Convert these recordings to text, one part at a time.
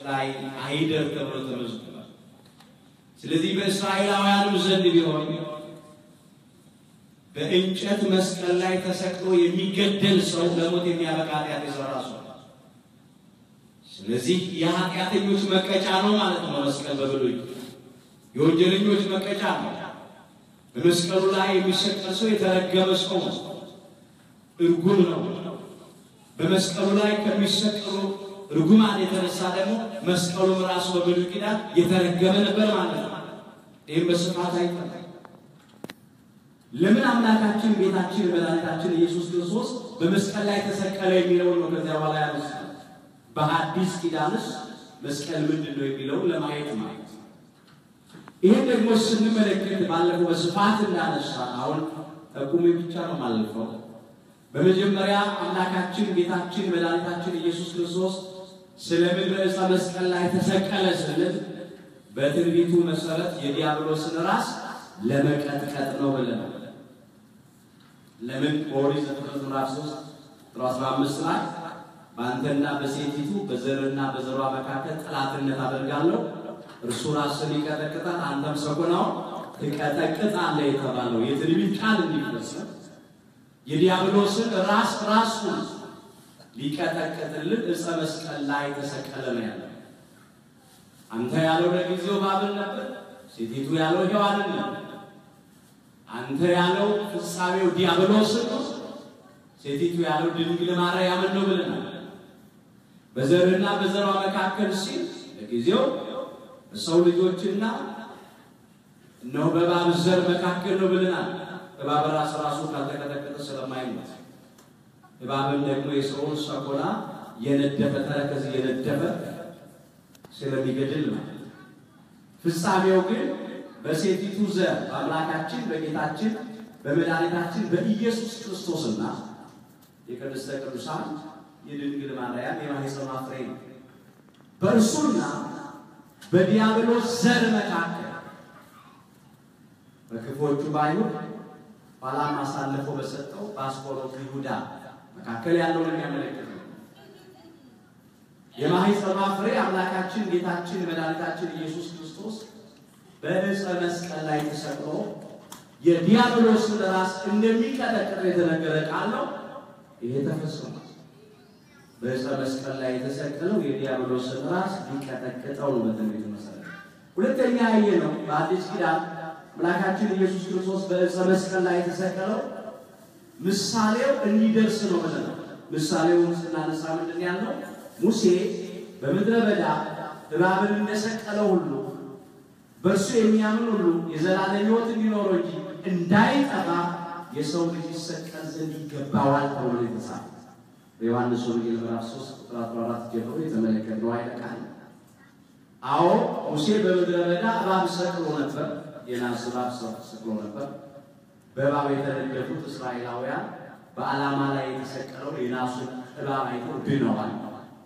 ላይ አይደር ተብሎ ተመዝግቧል። ስለዚህ በእስራኤላውያንም ዘንድ ቢሆን በእንጨት መስቀል ላይ ተሰቅሎ የሚገደል ሰው ለሞት የሚያበቃ ኃጢአት የሰራ ሰው ስለዚህ የኃጢአተኞች መቀጫ ነው ማለት ነው። መስቀል በብሉይ የወንጀለኞች መቀጫ ነው። በመስቀሉ ላይ የሚሰቀል ሰው የተረገመ ሰው ነው፣ እርጉም ነው። በመስቀሉ ላይ ከሚሰቀሉ ርጉማን የተነሳ ደግሞ መስቀሉም ራሱ በብሉይ ኪዳን የተረገመ ነበር ማለት ነው። ይህም በስፋት አይጠ ለምን አምላካችን ጌታችን መድኃኒታችን ኢየሱስ ክርስቶስ በመስቀል ላይ ተሰቀለ የሚለውን ነው ከዚያ በኋላ ያነሳ በሐዲስ ኪዳንስ መስቀል ምንድን ነው የሚለውን ለማየት ማለት ይህን ደግሞ ስንመለከት ባለፈው በስፋት እንዳነሳ አሁን ጠቁሜ ብቻ ነው ማለፈው። በመጀመሪያ አምላካችን ጌታችን መድኃኒታችን ኢየሱስ ክርስቶስ ስለምን በዕፀ መስቀል ላይ ተሰቀለ ስንል በትንቢቱ መሰረት የዲያብሎስን ራስ ለመቀጥቀጥ ነው ብለናል። ለምን በኦሪት ዘፍጥረት ምዕራፍ 3 ቁጥር 15 ላይ በአንተና በሴቲቱ በዘርና በዘሯ መካከል ጠላትነት አደርጋለሁ እርሱ ራስን ይቀጠቅጣል፣ አንተም ሰኮናውን ትቀጠቅጣለህ የተባለው የትንቢት ቃል እንዲፈጸም የዲያብሎስን ራስ ራሱን ሊቀጠቅጥልን ዕፀ መስቀል ላይ ተሰቀለ ነው ያለው። አንተ ያለው ለጊዜው ባብል ነበር፣ ሴቲቱ ያለው ሔዋንን ነበር። አንተ ያለው ፍጻሜው ዲያብሎስን ነው፣ ሴቲቱ ያለው ድንግል ማርያምን ነው ብለናል። በዘርና በዘሯ መካከል ሲል ለጊዜው በሰው ልጆችና እነሆ በእባብ ዘር መካከል ነው ብለናል። እባብ ራስ ራሱ ካልተቀጠቀጠ ስለማይሞት እባብም ደግሞ የሰውን ሰኮና የነደፈ ተረከዝ የነደፈ ስለሚገድል ነው። ፍጻሜው ግን በሴቲቱ ዘር በአምላካችን በጌታችን በመድኃኒታችን በኢየሱስ ክርስቶስና የቅድስተ ቅዱሳን የድንግል ማርያም የማኅፀኗ ፍሬ ነው። በእርሱና በዲያብሎስ ዘር መካከል በክፎቹ በአይሁድ ኋላም አሳልፎ በሰጠው በአስቆሮቱ ይሁዳ መካከል ያለውን የሚያመለክት ነው። የማኅፀኗ ፍሬ አምላካችን ጌታችን መድኃኒታችን ኢየሱስ ክርስቶስ በዕፀ መስቀል ላይ ተሰቅሎ የዲያብሎስን ራስ እንደሚቀጠቅጥ የተነገረ ቃል ነው። ይሄ ተፈጽሟል። በዕፀ መስቀል ላይ የተሰቀለው የዲያብሎስን ራስ ሊቀጠቅጠው ነው በትንቢቱ መሰረት። ሁለተኛ ያየ ነው በአዲስ ኪዳን አምላካችን ኢየሱስ ክርስቶስ በዕፀ መስቀል ላይ የተሰቀለው ምሳሌው እንዲደርስ ነው ብለናል። ምሳሌውን ስናነሳ ምንድን ያልነው ሙሴ በምድረ በዳ እባብን እንደሰቀለው ሁሉ በእርሱ የሚያምን ሁሉ የዘላለም ሕይወት እንዲኖረው እንጂ እንዳይጠፋ የሰው ልጅ ይሰቀል ዘንድ ይገባዋል ተብሎ የተጻፈ በዮሐንስ ወንጌል ምዕራፍ 3 ቁጥር 14 ጀምሮ የተመለከትነው ኃይለ ቃል። አዎ ሙሴ በምድረ በዳ እባብ ሰቅሎ ነበር፣ የናስ እባብ ሰቅሎ ነበር። በእባብ የተነደፉት እስራኤላውያን በዓላማ ላይ የተሰቀለው የናሱን እባብ አይተው ድነዋል።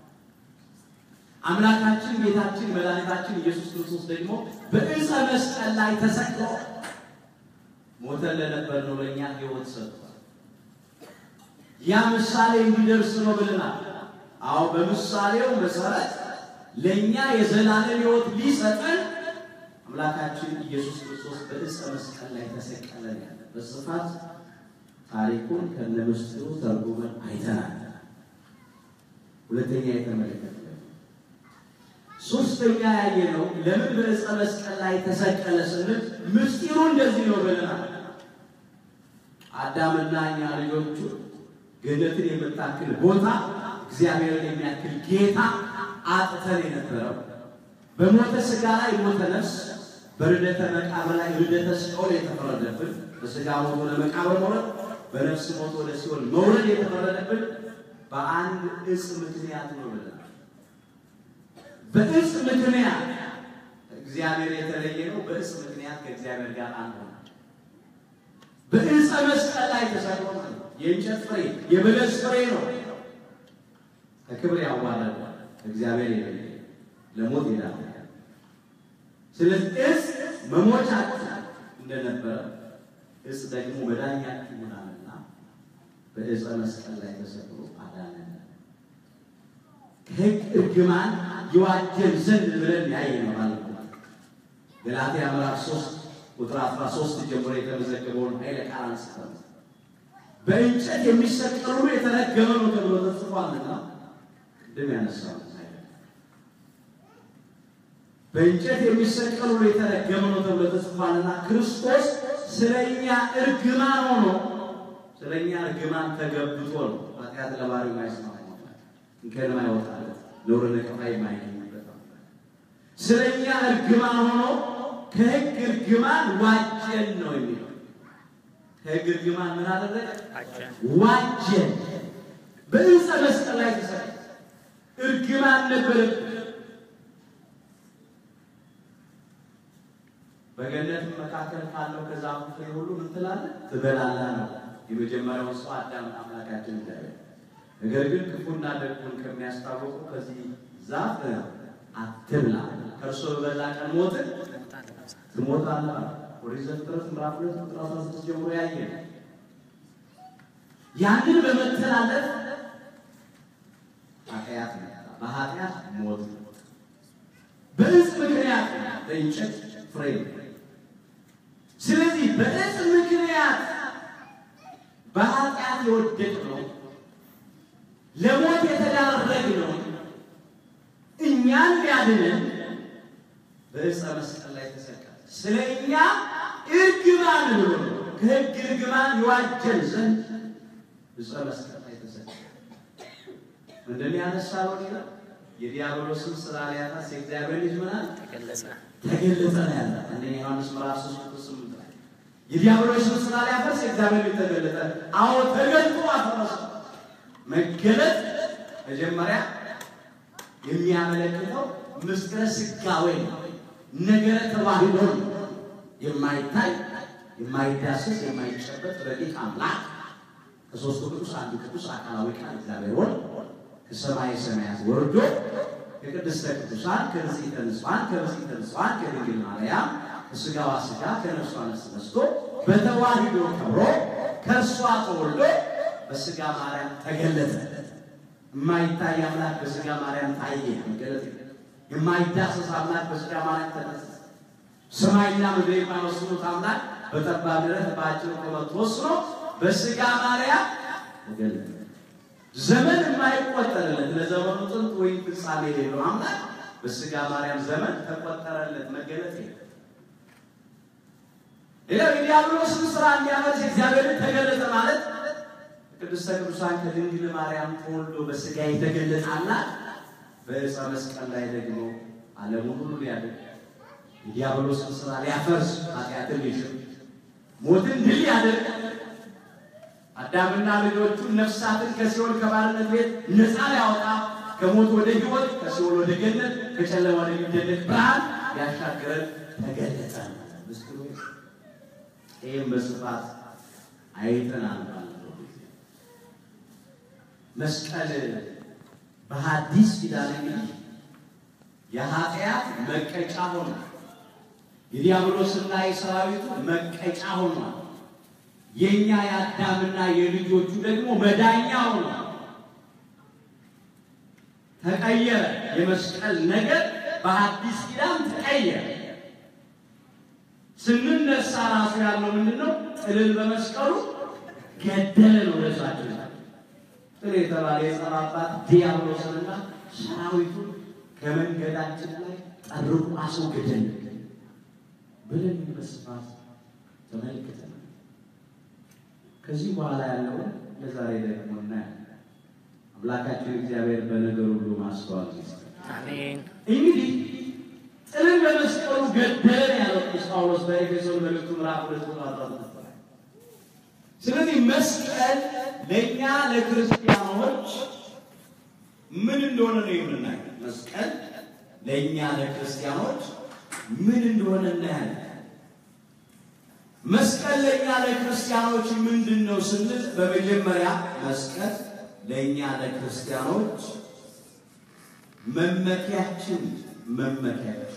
አምላካችን ጌታችን መድኃኒታችን ኢየሱስ ክርስቶስ ደግሞ በዕፀ መስቀል ላይ ተሰቅሎ ሞተን ለነበር ነው ለእኛ ሕይወት ሰጥቷል። ያ ምሳሌ እንዲደርስ ነው ብለናል። አዎ በምሳሌው መሰረት ለእኛ የዘላለም ሕይወት ሊሰጠን አምላካችን ኢየሱስ ክርስቶስ በዕፀ መስቀል ላይ ተሰቀለን ያለ በስፋት ታሪኩን ከነምስጢሩ ተርጉመን አይተናል። ሁለተኛ የተመለከተ ሶስተኛ ያየ ነው። ለምን በዕፀ መስቀል ላይ ተሰቀለ ስንል ምስጢሩ እንደዚህ ነው ብለናል። አዳምና እኛ ልጆቹ ገነትን የምታክል ቦታ እግዚአብሔርን የሚያክል ጌታ አጥተን የነበረው በሞተ ሥጋ ላይ ሞተ ነፍስ፣ በርደተ መቃብር ላይ ርደተ ሲኦል የተፈረደብን በሥጋ ሞት ወደ መቃብር መውረድ፣ በነፍስ ሞት ወደ ሲኦል መውረድ የተፈረደብን በአንድ ዕፅ ምክንያት ነው ብለናል። በዕፅ ምክንያት እግዚአብሔር የተለየ ነው። በዕፅ ምክንያት ከእግዚአብሔር ጋር አንድ ሆነ። በዕፀ መስቀል ላይ ተሰቅሎ ማለት ነው። የእንጨት ፍሬ የበለስ ፍሬ ነው። ከክብር ያዋረደ ከእግዚአብሔር የለየ ለሞት ይላል። ስለዚህ ዕፅ መሞቻችን እንደነበረ ዕፅ ደግሞ መዳኛችን ይሆናልና በዕፀ መስቀል ላይ ተሰቅሎ አዳነን። ከሕግ እርግማን ይዋጀን ዘንድ ብለን ያየ ነው ማለት ነው። ገላትያ ምዕራፍ 3 ቁጥር 13 ጀምሮ የተመዘገበውን ኃይለ ቃል አንስተን በእንጨት የሚሰቀል ሁሉ የተረገመ ነው ተብሎ ተጽፏልና ቅድም ያነሳው በእንጨት የሚሰቀል ሁሉ የተረገመ ነው ተብሎ ተጽፏልና ክርስቶስ ስለኛ እርግማን ሆኖ ስለኛ እርግማን ተገብቶ ነው ኃጢአት ለባህሪው ማይስማማ እንከን ማይወጣለት ነውር ነቀፋ የማይገኝበት ስለኛ እርግማን ሆኖ ከሕግ እርግማን ዋጀን ነው የሚለው። ከሕግ እርግማን ምን አደረገ? ዋጀን። በዕፀ መስቀል ላይ ተሰቀለ። እርግማን ነበረብን። በገነት መካከል ካለው ከዛፉ ፍሬ ሁሉ ምን ትላለህ? ትበላለህ ነው የመጀመሪያውን ሰው አዳም አምላካችን እግዚአብሔር። ነገር ግን ክፉና ደጉን ከሚያስታውቁ ከዚህ ዛፍ አትብላ፣ ከእርሱ በበላ ቀን ሞትን ትሞታለህ። ኦሪት ዘፍጥረት ምዕራፍ ሁለት ቁጥር አስራ ስድስት ጀምሮ ያየ ያንን በመተላለፍ ኃጢአት በኃጢአት ሞት በዕፅ ምክንያት በእንጨት ፍሬ ስለዚህ በዕፅ ምክንያት በኃጢአት የወደቅነው ለሞት የተዳረግነው እኛን ሊያድነን በዕፀ መስቀል ላይ ተሰቀለ። ስለ እኛ እርግማን ብሎ ከሕግ እርግማን ይዋጀን ዘንድ ዕፀ መስቀል ላይ ተሰቀለ። ምንድን ያነሳው ሌላ የዲያብሎስን ስራ ሊያነስ የእግዚአብሔር ልጅ ምናል ተገለጸ ተገለጠ ነው ያለ አንደኛ ዮሐንስ ምዕራፍ 3 ቁጥር 8 ላይ የዲያብሎስን ስራ ሊያፈርስ የእግዚአብሔር ልጅ ተገለጠ። አዎ ተገልጦ አፈረሰ። መገለጥ መጀመሪያ የሚያመለክተው ምስጢረ ሥጋዌ ነው። ነገረ ተዋህዶ ነው። የማይታይ የማይዳሰስ የማይጨበጥ ረቂቅ አምላክ ከሦስቱ ቅዱስ አንዱ ቅዱስ አካላዊ ቃል እግዚአብሔር ወልድ ከሰማይ ሰማያት ወርዶ ከቅድስተ ቅዱሳን ከንጽሕተ ንጹሐን ከንጽሕተ ንጹሐን ከድንግል ማርያም ከሥጋዋ ሥጋ ከነፍሷ ነፍስ ነስቶ በተዋህዶ ከብሮ ከእርሷ ተወልዶ በሥጋ ማርያም ተገለጠ። የማይታይ አምላክ በሥጋ ማርያም ታየ። መገለጥ የማይዳሰስ አምላክ በሥጋ ማርያም ተነሳ። ሰማይና ምድር የማይወስኑት አምላክ በጠባብ ደረት በአጭር ቁመት ወስኖ በሥጋ ማርያም ተገለጠ። ዘመን የማይቆጠርለት ለዘመኑ ጥንት ወይም ፍጻሜ የሌለው አምላክ በሥጋ ማርያም ዘመን ተቆጠረለት። መገለጥ የለም። ሌላው የዲያብሎስን ስራ እንዲያመልስ እግዚአብሔር ተገለጠ ማለት ቅድስተ ቅዱሳን ከድንግል ማርያም ተወልዶ በሥጋ የተገለጠ አምላክ በዕፀ መስቀል ላይ ደግሞ ዓለሙን ሁሉ ሊያድን የዲያብሎስን ስራ ሊያፈርስ ኃጢአትን ሊሽር ሞትን ድል ያደርግ አዳምና ልጆቹን ነፍሳትን ከሲኦል ከባርነት ቤት ነፃ ሊያወጣ ከሞት ወደ ሕይወት ከሲኦል ወደ ገነት ከጨለማ ወደ ሚደነቅ ብርሃን ያሻገረን ተገለጠ። ምስጢሩ ይህም በስፋት አይተናል። ባለፈው ጊዜ መስቀል በሐዲስ ኪዳን እንግዲህ የኃጢአት መቀጫ ሆኗል። የዲያብሎስና የሰራዊቱ መቀጫ ሆኗል። የእኛ የአዳምና የልጆቹ ደግሞ መዳኛ ሆኗል። ተቀየረ። የመስቀል ነገር በሐዲስ ኪዳን ተቀየረ። ስንነሳ ራሱ ያለው ምንድን ነው? ጥልን በመስቀሉ ገደለ ነው ለዛችን ጥል የተባለ የጸር አባት ዲያብሎስንና ሰራዊቱን ከመንገዳችን ላይ ጠርቆ አስወገደን ብለን በስፋት ተመልክተናል። ከዚህ በኋላ ያለውን ለዛሬ ደግሞ እናያለን። አምላካችን እግዚአብሔር በነገር ሁሉ ማስተዋል ይስጠን። አሜን። እንግዲህ ጥልን በመስቀሉ ገደለን ያለው ቅዱስ ጳውሎስ በኤፌሶን መልእክቱ ምዕራፍ ሁለት ቁጥር አስራ ስድስት ላይ። ስለዚህ መስቀል ለእኛ ለክርስቲያኖች ምን እንደሆነ ነው የምናየው። መስቀል ለእኛ ለክርስቲያኖች ምን እንደሆነ እናያለን። መስቀል ለእኛ ለክርስቲያኖች ምንድን ነው ስንል በመጀመሪያ መስቀል ለእኛ ለክርስቲያኖች መመኪያችን መመኪያችን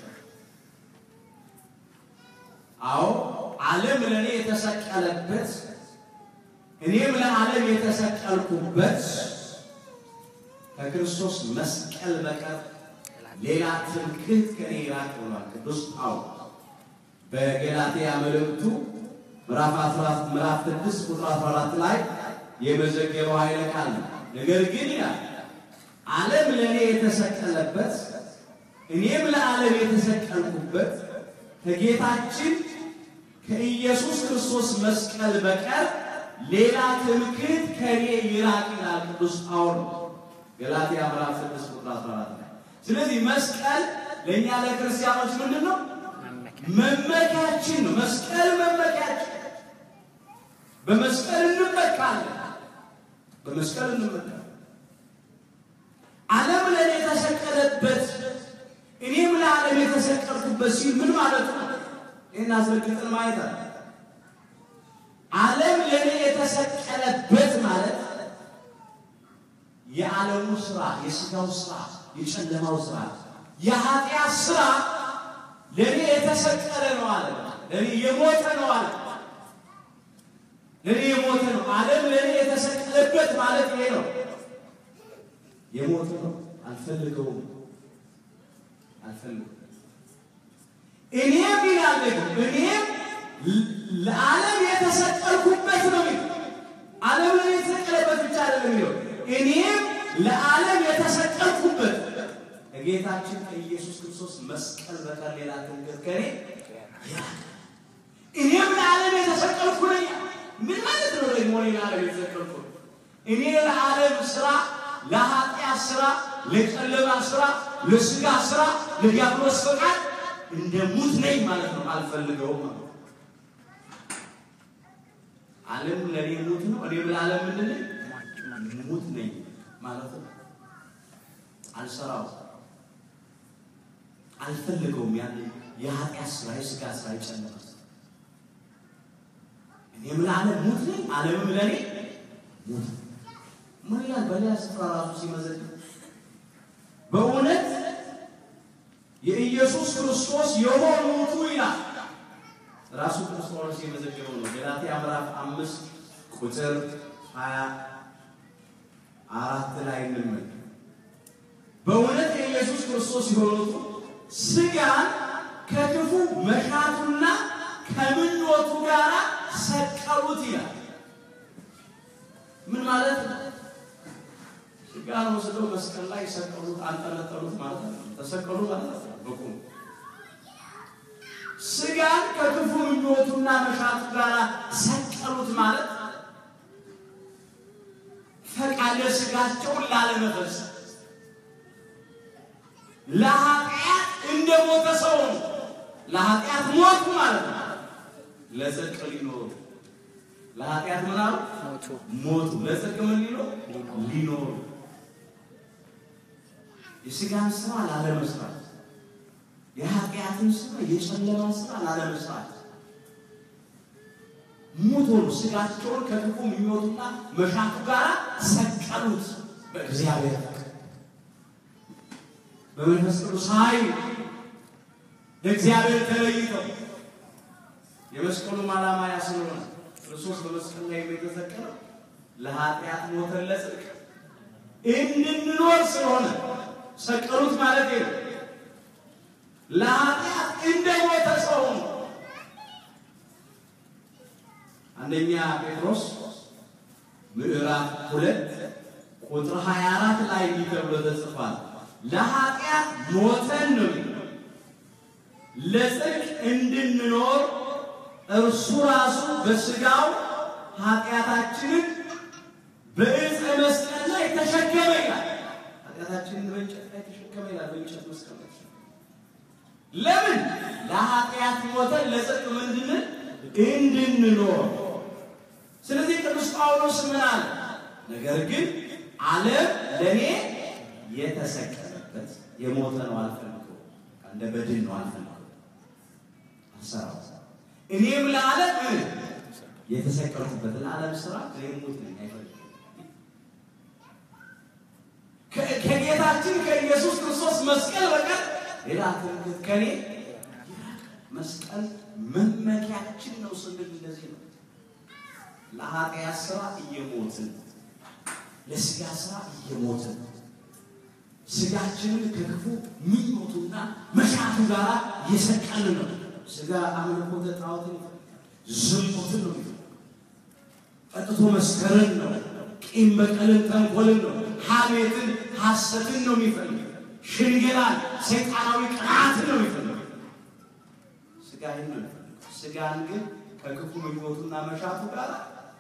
አዎ ዓለም ለእኔ የተሰቀለበት እኔም ለዓለም የተሰቀልኩበት ከክርስቶስ መስቀል በቀር ሌላ ትምክህት ከኔ ይራቅ ብሏል ቅዱስ ጳውሎስ በገላትያ መልእክቱ ምዕራፍ 14 ምዕራፍ 6 ቁጥር 14 ላይ የመዘገበው ኃይለ ቃል ነው። ነገር ግን ይላል ዓለም ለእኔ የተሰቀለበት እኔም ለዓለም የተሰቀልኩበት ከጌታችን ከኢየሱስ ክርስቶስ መስቀል በቀር ሌላ ትምክህት ከኔ ይራቅ ይላል ቅዱስ ጳውሎስ ገላትያ ምዕራፍ 6 ቁጥር 14 ላይ። ስለዚህ መስቀል ለእኛ ለክርስቲያኖች ምንድን ነው? መመኪያችን ነው። መስቀል መመኪያችን፣ በመስቀል እንመካለን። በመስቀል እንመካለን። ዓለም ለእኔ የተሰቀለበት እኔም ለዓለም የተሰቀልኩበት ሲል ምን ማለት ነው? ይህን አስረግጠን ማየት አለ። ዓለም ለእኔ የተሰቀለበት ማለት የዓለሙ ስራ፣ የስጋው ስራ፣ የጨለማው ስራ፣ የኃጢአት ስራ ለእኔ የተሰቀለ ነው አለ። ለእኔ የሞተ ነው አለ። ለእኔ የሞተ ነው። ዓለም ለእኔ የተሰቀለበት ማለት ይሄ ነው። የሞተ ነው። አልፈልገውም፣ አልፈልገውም። እኔም ይላል ደግሞ እኔም ለዓለም የተሰቀልኩበት ነው የሚለው። ዓለም ለእኔ የተሰቀለበት ብቻ አይደለም የሚለው እኔም ለዓለም የተሰቀልኩበት ከጌታችን ከኢየሱስ ክርስቶስ መስቀል በቀር ሌላ ትምክህት ከኔ እኔም ለዓለም የተሰቀልኩ ነኝ። ምን ማለት ነው ደግሞ እኔ ለዓለም የተሰቀልኩ? እኔ ለዓለም ስራ፣ ለኃጢአት ስራ፣ ለጨለማ ስራ፣ ለስጋ ስራ፣ ለዲያብሎስ ፈቃድ እንደ ሙት ነኝ ማለት ነው። አልፈልገውም ማለት ነው። ዓለም ለእኔ ሙት ነው። እኔም ለዓለም ምንድን ነኝ? ሙት ነኝ ማለት ነው። አልሰራው አልፈልገውም። ያን የኃጢአት ስራ፣ የስጋ ስራ፣ የጨለማ ስራ እኔም ለዓለም ሙት ነኝ፣ ዓለምም ለእኔ ሙት ነው። ምን ይላል? በሌላ ስፍራ ራሱ ሲመዘግብ በእውነት የኢየሱስ ክርስቶስ የሆኑቱ ይላል ራሱ ቅዱስ ጳውሎስ የመዘገበው ነው። ገላትያ ምዕራፍ አምስት ቁጥር ሀያ አራት ላይ እንመል በእውነት የኢየሱስ ክርስቶስ የሆኑቱ ስጋን ከክፉ መሻቱና ከምኞቱ ጋር ሰቀሉት ይላል። ምን ማለት ነው? ስጋን ወስደው መስቀል ላይ ሰቀሉት፣ አንጠለጠሉት ማለት ነው። ተሰቀሉ ማለት ነው። በቁም ስጋን ከክፉ ምኞቱና መሻቱ ጋር ሰቀሉት ማለት ፈቃደ ስጋቸውን ላለመፈጸም ለኃጢአት እንደ ሞተ ሰው ነው። ለኃጢአት ሞቱ ማለት ነው። ለጽድቅ ሊኖሩ ለኃጢአት ምን አሉ? ሞቱ። ለጽድቅ ምን ሊኖሩ ሊኖሩ የስጋን ስራ ላለመስራት የኃጢአትን ስራ የጨለማን ስራ ላለመስራት ሙቶ ነው። ስጋቸውን ከክፉ ምኞቱና መሻቱ ጋር ሰቀሉት። በእግዚአብሔር በመንፈስ ቅዱስ ኃይል ለእግዚአብሔር ተለይተው የመስቀሉም ዓላማ ያ ስለሆነ ክርስቶስ በመስቀል ላይ የተሰቀለው ለኃጢአት ሞተን ለጽድቅ እንድንኖር ስለሆነ ሰቀሉት ማለት ነው። ለኃጢአት እንደ ሞተ ሰው ነው። አንደኛ ጴጥሮስ ምዕራፍ ሁለት ቁጥር 24 ላይ እንዲህ ተብሎ ተጽፏል። ለኃጢአት ሞተን ነው ለጽድቅ እንድንኖር እርሱ ራሱ በስጋው ኃጢአታችንን በዕፀ መስቀል ላይ ተሸከመ ይላል። ኃጢአታችንን በእንጨት ላይ ተሸከመ ይላል። በእንጨት መስቀል ላይ ለምን? ለኃጢአት ሞተን ለጽድቅ ምንድን እንድንኖር። ስለዚህ ቅዱስ ጳውሎስ ምን አለ? ነገር ግን ዓለም ለእኔ የተሰቀለበት የሞተ ነው አልፈልገው፣ እንደ በድን ነው አልፈልገው፣ አልሰራው። እኔም ለዓለም የተሰቀልኩበት ለዓለም ስራ እኔም ሞት ነኝ፣ አይፈልግም። ከጌታችን ከኢየሱስ ክርስቶስ መስቀል በቀር ሌላ ትምክህት ከኔ መስቀል መመኪያችን ነው ስንል እንደዚህ ነው። ለኃጢአት ስራ እየሞትን ለስጋ ስራ እየሞትን ስጋችንን ከክፉ ምኞቱና መሻቱ ጋር እየሰቀልን ነው። ስጋ አምልኮተ ጣዖትን ዝሙትን ነው የሚፈልገው። ጠጥቶ መስከርን ነው። ቂም በቀልን፣ ተንኮልን ነው። ሐሜትን፣ ሐሰትን ነው የሚፈልገው። ሽንገላን፣ ሰይጣናዊ ቅናትን ነው የሚፈልገው። ስጋ ይህን ነው የሚፈልገው። ስጋን ግን ከክፉ ምኞቱና መሻቱ ጋር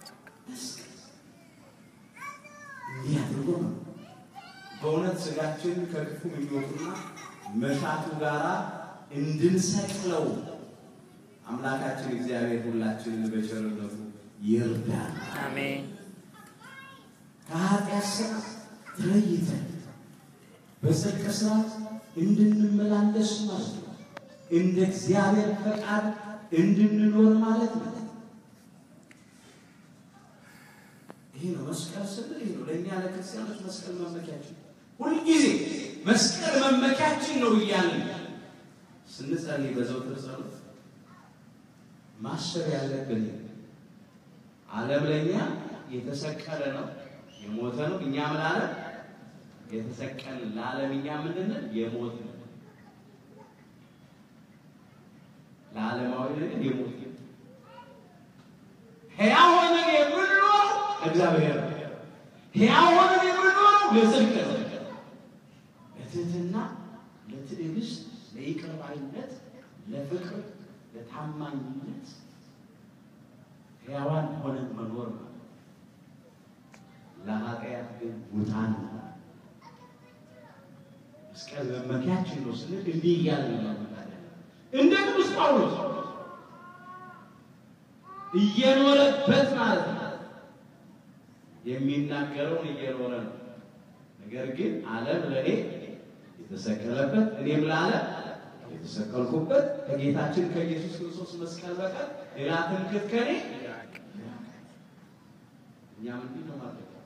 እንዲህ አድርጎ ነው በእውነት ስጋችን ከክፉ ምኞቱና መሻቱ ጋር እንድንሰቅለው አምላካችን እግዚአብሔር ሁላችንን በቸርነቱ ይርዳል። አሜን። ከኃጢአት ሥራ ተለይተን በጽድቅ ሥራ እንድንመላለስ ማለት ነው። እንደ እግዚአብሔር ፈቃድ እንድንኖር ማለት ነው። ይሄ ነው መስቀል ስንል ይሄ ነው ለእኛ ለክርስቲያኖች መስቀል መመኪያችን፣ ሁልጊዜ መስቀል መመኪያችን ነው እያልን ስንጸልይ በዘውትር ጸሎት ማሰብ ያለብን ዓለም ለእኛ የተሰቀለ ነው የሞተ ነው። እኛ ምን አለ የተሰቀል ለዓለም እኛ ምንድን የሞት ነው። ለዓለማዊ ነገር የሞት ነው። ሕያው ሆነን የምንኖረው እግዚአብሔር ነው። ሕያው ሆነን የምንኖረው ለጽድቅ ነው። ለትህትና፣ ለትዕግስት፣ ለይቅር ባይነት፣ ለፍቅር፣ ለታማኝነት ሕያዋን ሆነን መኖር ነው። ለኃጢአት ግን ሙታን ነው። መስቀል መመኪያችን ነው ስንል እንዲህ እያልን ነው። እንደ ቅዱስ ጳውሎስ እየኖረበት ማለት ነው። የሚናገረውን እየኖረ ነው። ነገር ግን ዓለም ለእኔ የተሰቀለበት እኔም ለዓለም የተሰቀልኩበት ከጌታችን ከኢየሱስ ክርስቶስ መስቀል በቀር ሌላ ትምክህት ከኔ እኛ ምንድን ነው ማለት ነው?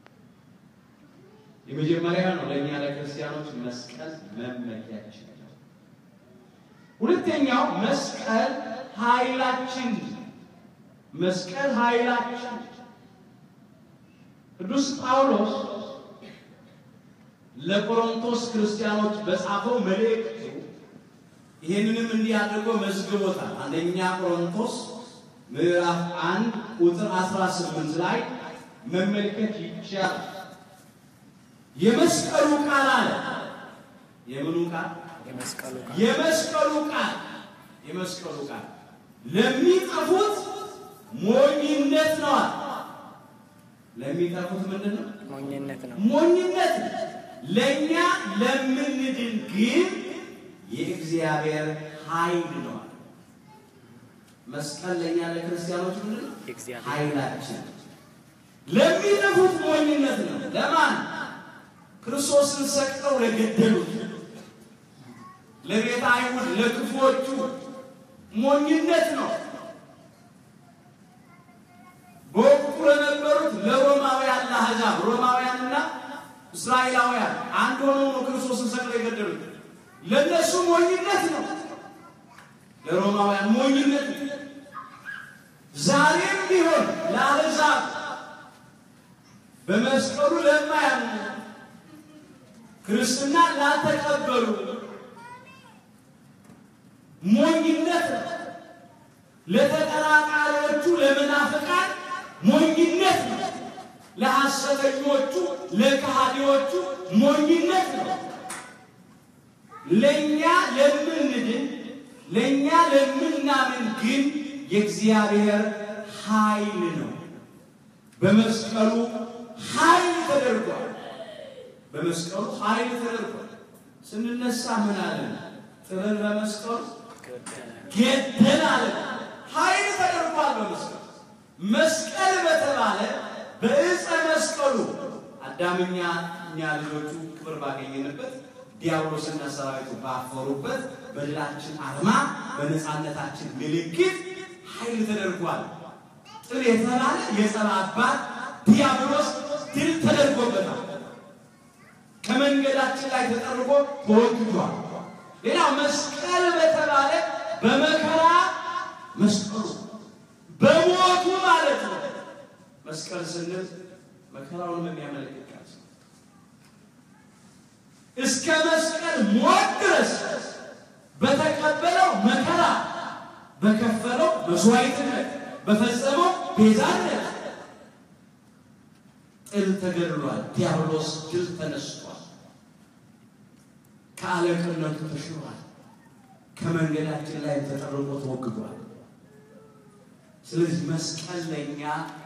የመጀመሪያ ነው ለእኛ ለክርስቲያኖች መስቀል መመኪያችን ነው። ሁለተኛው መስቀል ኃይላችን መስቀል ኃይላችን ቅዱስ ጳውሎስ ለቆሮንቶስ ክርስቲያኖች በጻፈው መልእክቱ ይህንንም እንዲህ አድርጎ መዝግቦታል። አንደኛ ቆሮንቶስ ምዕራፍ አንድ ቁጥር 18 ላይ መመልከት ይቻላል። የመስቀሉ ቃል አለ። የምኑ ቃል? የመስቀሉ ቃል የመስቀሉ ቃል የመስቀሉ ቃል ለሚጠፉት ሞኝነት ነዋል። ለሚጠፉት ምንድን ነው? ሞኝነት ነው። ሞኝነት ነው። ለእኛ ለምንድን ግን የእግዚአብሔር ኃይል ነው። መስቀል ለእኛ ለክርስቲያኖች ምንድን ነው? የእግዚአብሔር ኃይላችን። ለሚጠፉት ሞኝነት ነው። ለማን? ክርስቶስን ሰቅለው ለገደሉት፣ ለቤተ አይሁድ ለክፉዎቹ ሞኝነት ነው። በወቅቱ ለነበሩት ለሮማውያን ለአሕዛብ ሮማውያንና እስራኤላውያን አንድ ሆነው ነው ክርስቶስን ሰቅለው የገደሉት። ለእነሱ ሞኝነት ነው፣ ለሮማውያን ሞኝነት ነው። ዛሬም ቢሆን ለአሕዛብ በመስቀሉ ለማያምኑ ክርስትና ላልተቀበሉ ሞኝነት ነው። ለተቀራቃሪዎቹ ለመናፍቃን ሞኝነት ነው። ለሐሰተኞቹ ለከሃዲዎቹ ሞኝነት ነው። ለእኛ ለምንድን ለእኛ ለምናምን ግን የእግዚአብሔር ኃይል ነው። በመስቀሉ ኃይል ተደርጓል። በመስቀሉ ኃይል ተደርጓል። ስንነሳ ምን አለን? ጥልን በመስቀሉ ገደል አለን። ኃይል ተደርጓል በመስቀሉ። መስቀል በተባለ በዕፀ መስቀሉ አዳምኛ እኛ ልጆቹ ክብር ባገኘንበት ዲያብሎስና ሰራዊቱ ባፈሩበት በድላችን አርማ በነፃነታችን ምልክት ኃይል ተደርጓል። ጥል የተባለ የጸባ አባት ዲያብሎስ ድል ተደርጎበታል። ከመንገዳችን ላይ ተጠርጎ ተወግዷል። ሌላው መስቀል በተባለ በመከራ መስቀሉ በሞቱ ማለት ነው። መስቀል ስንል መከራውን የሚያመለክት ቃል ነው። እስከ መስቀል ሞት ድረስ በተቀበለው መከራ በከፈለው መስዋዕትነት በፈጸመው ቤዛነት ጥል ተገድሏል። ዲያብሎስ ድል ተነስቷል። ከአለቅነቱ ተሽሯል። ከመንገዳችን ላይ ተጠርቆ ተወግዷል። ስለዚህ መስቀል ለእኛ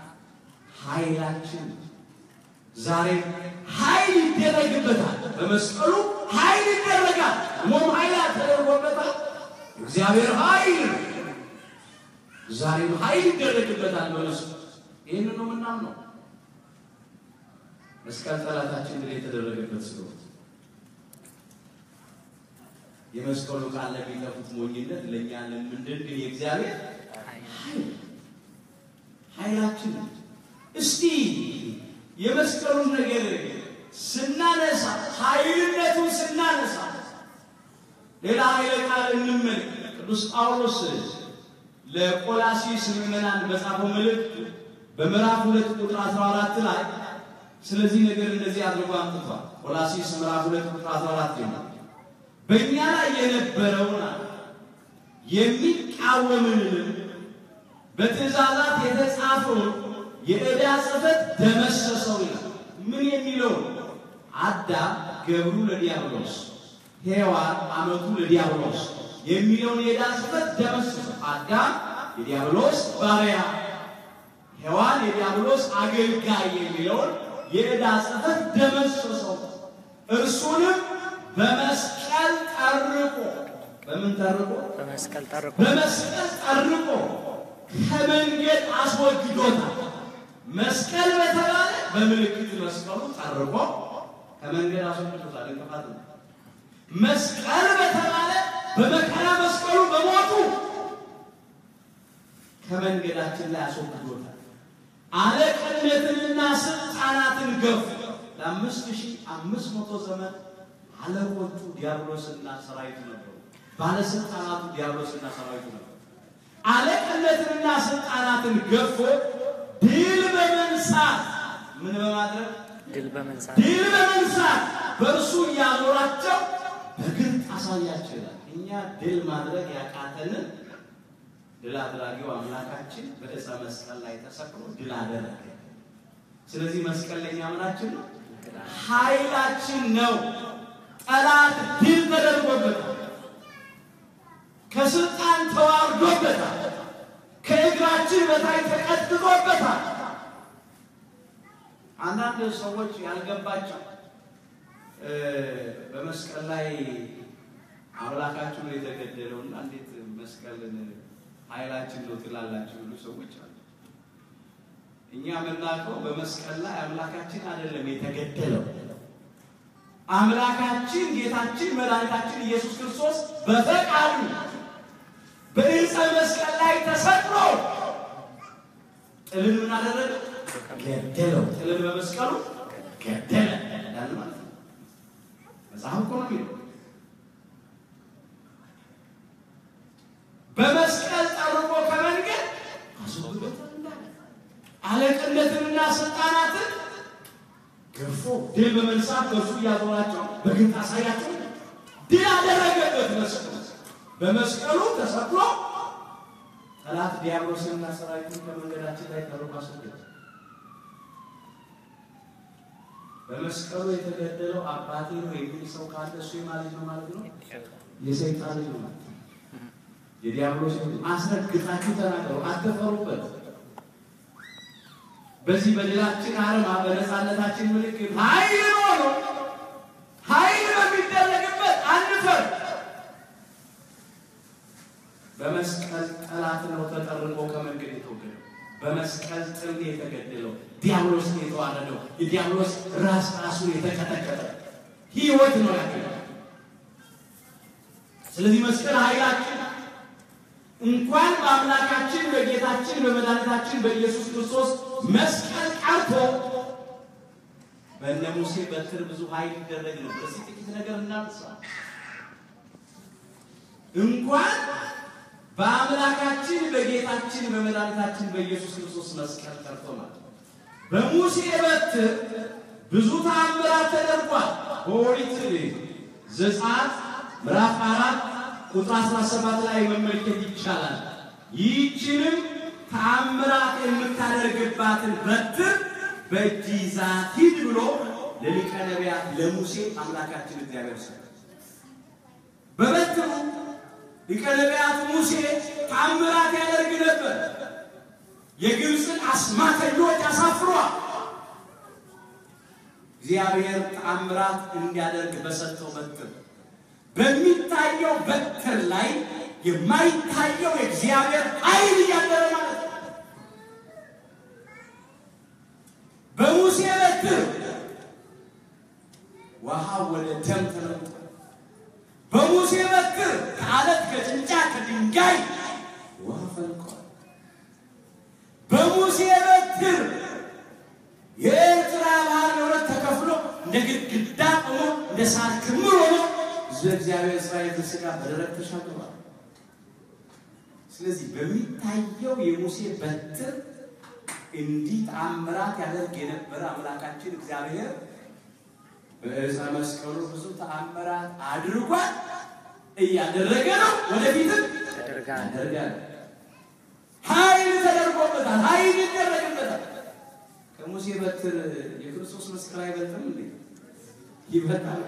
ኃይላችን ዛሬ ኃይል ይደረግበታል። በመስቀሉ ኃይል ይደረጋል። ሞም ኃይል ተደርጎበታል። እግዚአብሔር ኃይል ዛሬም ኃይል ይደረግበታል በመስቀሉ። ይህን ነው የምናምነው። መስቀል ጠላታችን ድል የተደረገበት ስለሆነ የመስቀሉ ቃል ለሚጠፉት ሞኝነት ለእኛ ለምንድን ግን የእግዚአብሔር ኃይል ኃይላችን እስቲ የመስቀሉን ነገር ስናነሳ ኃይልነቱን ስናነሳ ሌላ ኃይለ ቃል እንመልክ። ቅዱስ ጳውሎስ ለቆላሲስ ምዕመናን በጻፈው መልእክት በምዕራፍ ሁለት ቁጥር 14 ላይ ስለዚህ ነገር እንደዚህ አድርጎ አምጥቷል። ቆላሲስ ምዕራፍ ሁለት ቁጥር 14 ነው በእኛ ላይ የነበረውን የሚቃወምንንም በትእዛዛት የተጻፈውን የዕዳ ጽሕፈት ደመሰሰው ይላል። ምን የሚለው አዳም ገብሩ ለዲያብሎስ ሔዋን አመቱ ለዲያብሎስ የሚለውን የዕዳ ጽሕፈት ደመሰሰው። አዳም የዲያብሎስ ባሪያ፣ ሔዋን የዲያብሎስ አገልጋይ የሚለውን የዕዳ ጽሕፈት ደመሰሰው። እርሱንም በመስቀል ጠርቆ በምን ጠርቆ? በመስቀል ጠርቆ በመስቀል ጠርቆ ከመንገድ አስወግዶታል። መስቀል በተባለ በምልክት መስቀሉ ጠርቆ ከመንገድ አስወግዶታል። እንቅፋት ነው። መስቀል በተባለ በመከራ መስቀሉ በሞቱ ከመንገዳችን ላይ አስወግዶታል። አለቅነትንና ስልጣናትን ገፉ። ለአምስት ሺህ አምስት መቶ ዘመን አለቆቹ ዲያብሎስና ሰራዊቱ ነበሩ። ባለስልጣናቱ ዲያብሎስና ሰራዊቱ ነበሩ። አለቅነትንና ስልጣናትን ገፎ ድል በመንሳት ምን በማድረግ ድል በመንሳት ድል በመንሳት በእርሱ እያኖራቸው በግልጥ አሳያቸው ይላል። እኛ ድል ማድረግ ያቃተንን ድል አድራጊው አምላካችን በዕፀ መስቀል ላይ ተሰቅሎ ድል አደረገ። ስለዚህ መስቀል ለእኛ ምናችን ነው? ኃይላችን ነው። ጠላት ድል ተደርጎበታል። ከስልጣን ተዋርዶበታል። ከእግራችን በታይ ተቀጥቅጦበታል። አንዳንድ ሰዎች ያልገባቸው በመስቀል ላይ አምላካችሁ ነው የተገደለው እና እንዴት መስቀልን ኃይላችን ነው ትላላችሁ ብሉ ሰዎች አሉ። እኛ የምናውቀው በመስቀል ላይ አምላካችን አይደለም የተገደለው። አምላካችን ጌታችን መድኃኒታችን ኢየሱስ ክርስቶስ በፈቃዱ በዕፀ መስቀል ላይ ተሰቅሎ ጥልን ምን አደረገ? ገደለው። ጥልን በመስቀሉ ገደለ እንዳለ ማለት ነው። መጽሐፍ እኮ ነው የሚለው። በመስቀል ጠርቆ ከመንገድ አስወግዶታል እንዳለ አለቅነትንና ስልጣናትን ገፎ ድል በመንሳት በእርሱ እያዞራቸው በግልጥ አሳያቸው ድል አደረገበት። መስቀሉ በመስቀሉ ተሰቅሎ ጠላት ዲያብሎስንና ሰራዊቱን ከመንገዳችን ላይ ጠርቆ አስወገደ። በመስቀሉ የተገደለው አባቴ ነው የሚል ሰው ካለ እሱ የማለት ነው ማለት ነው። የሰይጣን ልጅ ነው ማለት ነው። የዲያብሎስ አስረግጣችሁ ተናገሩ፣ አትፈሩበት። በዚህ በድላችን አርማ በነፃነታችን ምልክት ኃይል ሆኖ ኃይል በሚደረግበት አንፈር። በመስቀል ጠላት ነው ተጠርቆ ከመንገድ የተወገደው። በመስቀል ጥል የተገደለው ዲያብሎስ የተዋረደው የዲያብሎስ ራስ ራሱን የተቀጠቀጠ ህይወት ነው ያገኘው። ስለዚህ መስቀል ኃይላችን እንኳን በአምላካችን በጌታችን በመድኃኒታችን በኢየሱስ ክርስቶስ መስቀል ቀርቶ በእነ ሙሴ በትር ብዙ ኃይል ይደረግ ነበር። እስኪ ጥቂት ነገር እናንሳ። እንኳን በአምላካችን በጌታችን በመድኃኒታችን በኢየሱስ ክርስቶስ መስቀል ቀርቶ ማለት ነው። በሙሴ በትር ብዙ ተአምራት ተደርጓል። በኦሪት ዘጸአት ምዕራፍ አራት ቁጥር 17 ላይ መመልከት ይቻላል። ይህችንም ተአምራት የምታደርግባትን በትር በእጅ ይዛት ሂድ ብሎ ለሊቀ ነቢያት ለሙሴ አምላካችን እግዚአብሔር ሰጠ። በበትሩ ሊቀ ነቢያት ሙሴ ተአምራት ያደርግ ነበር። የግብፅን አስማተኞች አሳፍሯል። እግዚአብሔር ተአምራት እንዲያደርግ በሰጠው በትር በሚታየው በትር ላይ የማይታየው የእግዚአብሔር ኃይል እያደረ ማለት ነው። በሙሴ በትር ውሃ ወደ ደም ተለውጧል። በሙሴ በትር ከአለት ከጭንጫ ከድንጋይ ውሃ ፈልቋል። በሙሴ በትር የኤርትራ ባህር ለሁለት ተከፍሎ እንደ ግድግዳ ቆሞ እንደ ሳር ክምር ሆኖ ሕዝበ እግዚአብሔር እስራኤል ተስጋ በደረቅ ተሻግሯል። ስለዚህ በሚታየው የሙሴ በትር እንዲህ ተአምራት ያደርግ የነበረ አምላካችን እግዚአብሔር በዕፀ መስቀሉ ብዙ ተአምራት አድርጓል፣ እያደረገ ነው፣ ወደፊትም ያደርጋል። ያደርጋል። ኃይል ተደርጎበታል፣ ኃይል ይደረግበታል። ከሙሴ በትር የክርስቶስ መስቀል አይበልጥም እንዴ? ይበልጣል።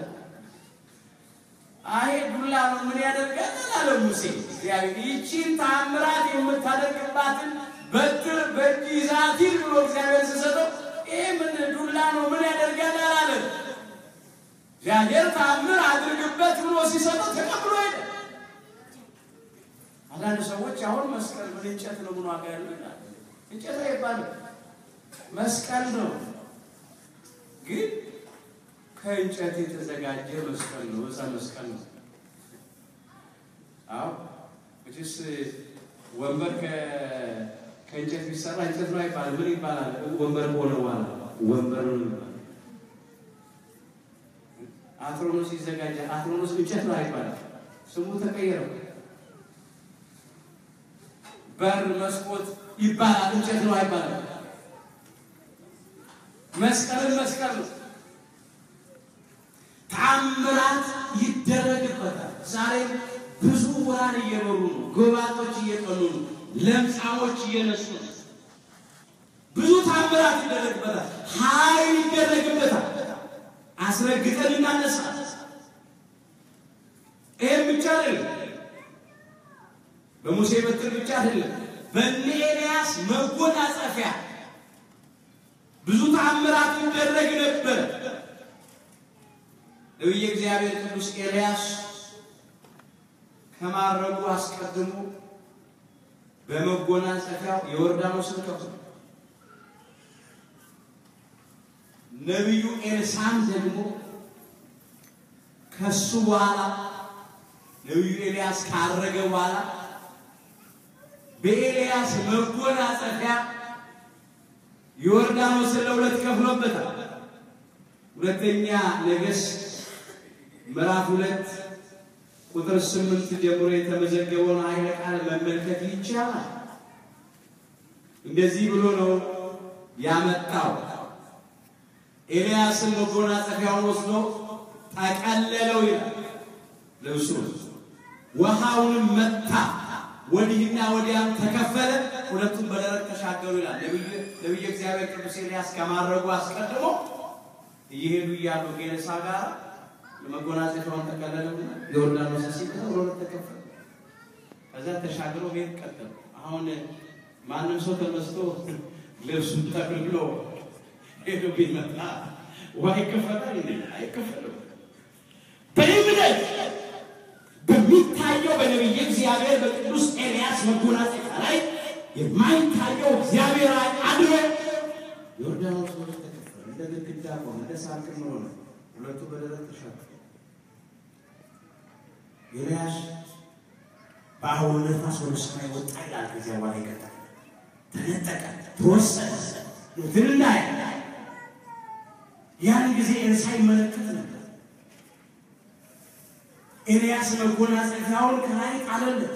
አይ ዱላ ነው ምን ያደርጋል አለ ሙሴ። እግዚአብሔር ይቺን ተአምራት የምታደርግባትን በትር በእጅ ይዛት ሂድ ብሎ እግዚአብሔር ሲሰጠው ይህ ምን ዱላ ነው ምን ያደርጋል አላለ። እግዚአብሔር ተአምር አድርግበት ብሎ ሲሰጠው ተቀብሎ ሄደ። አንዳንድ ሰዎች አሁን መስቀል ምን እንጨት ነው ምን ዋጋ ያለው ይላል። እንጨት አይባልም መስቀል ነው። ግን ከእንጨት የተዘጋጀ መስቀል ነው። እዛ መስቀል ነው። አዎ እችስ ወንበር ከ- ከእንጨት ቢሰራ እንጨት ነው አይባልም። ምን ይባላል? ወንበር ሆነ በኋላ ወንበር ነው ይባላል። አትሮኖስ ይዘጋጃል። አትሮኖስ እንጨት ነው አይባልም። ስሙ ተቀየረው። በር መስኮት ይባላል። እንጨት ነው አይባልም። መስቀልን መስቀል ነው። ተአምራት ይደረግበታል። ዛሬም ብዙ ውራን እየበሩ ነው። ጎባጦች እየቀኑ ነው። ለምጻሞች እየነሱ ነው። ብዙ ተአምራት ይደረግበታል። ኃይል ይደረግበታል። አስረግጠን እናነሳ። ይህም ብቻ አይደለም። በሙሴ በትር ብቻ አይደለም። በእነ ኤልያስ መጎናጸፊያ ብዙ ተአምራት ይደረግ ነበር። ነቢየ እግዚአብሔር ቅዱስ ኤልያስ ከማረጉ አስቀድሞ በመጎናጸፊያው የዮርዳኖስን ከፍሎ ነቢዩ ኤልሳም ደግሞ ከሱ በኋላ ነቢዩ ኤልያስ ካረገ በኋላ በኤልያስ መጎናጸፊያ ዮርዳኖስን ለሁለት ከፍሎበታል። ሁለተኛ ነገሥት ምዕራፍ ሁለት ቁጥር ስምንት ጀምሮ የተመዘገበውን ኃይለ ቃል መመልከት ይቻላል። እንደዚህ ብሎ ነው ያመጣው። ኤልያስን መጎናጸፊያውን ወስዶ ጠቀለለው ይላል ልብሱ ውሃውንም መታ፣ ወዲህና ወዲያም ተከፈለ፣ ሁለቱም በደረቅ ተሻገሩ ይላል። ነቢየ እግዚአብሔር ቅዱስ ኤልያስ ከማድረጉ አስቀድሞ እየሄዱ እያሉ ከኤልሳ ጋር መጎናጸፊያውን ተቀለለውና ዮርዳኖስ ሲገባ ሁለት ተከፈለ። ከዛ ተሻግሮ ቤት ቀጠሉ። አሁን ማንም ሰው ተነስቶ ልብሱን ጠቅልሎ ሄዶ ቢመጣ ውሃ ይከፈላል እንዴ? አይከፈልም። በእምነት በሚታየው በነቢየ እግዚአብሔር በቅዱስ ኤልያስ መጎናጸፊያ ላይ የማይታየው እግዚአብሔር አድሮ ዮርዳኖስ ሁለት ተከፈለ። እንደ ግድግዳ ቆመ፣ እንደ ሳር ክምር ሆነ። ሁለቱ በደረቅ ተሻገሩ። ኤልያስ በአውሎ ነፋስ ወደ ሰማይ ወጣ ይላል። ከዚያ በኋላ ይቀጣል፣ ተነጠቀ፣ ተወሰነ። ትንና ያን ጊዜ ኤልሳ ይመለከት ነበር። ኤልያስ መጎናጸፊያውን ከላይ ጣለለት።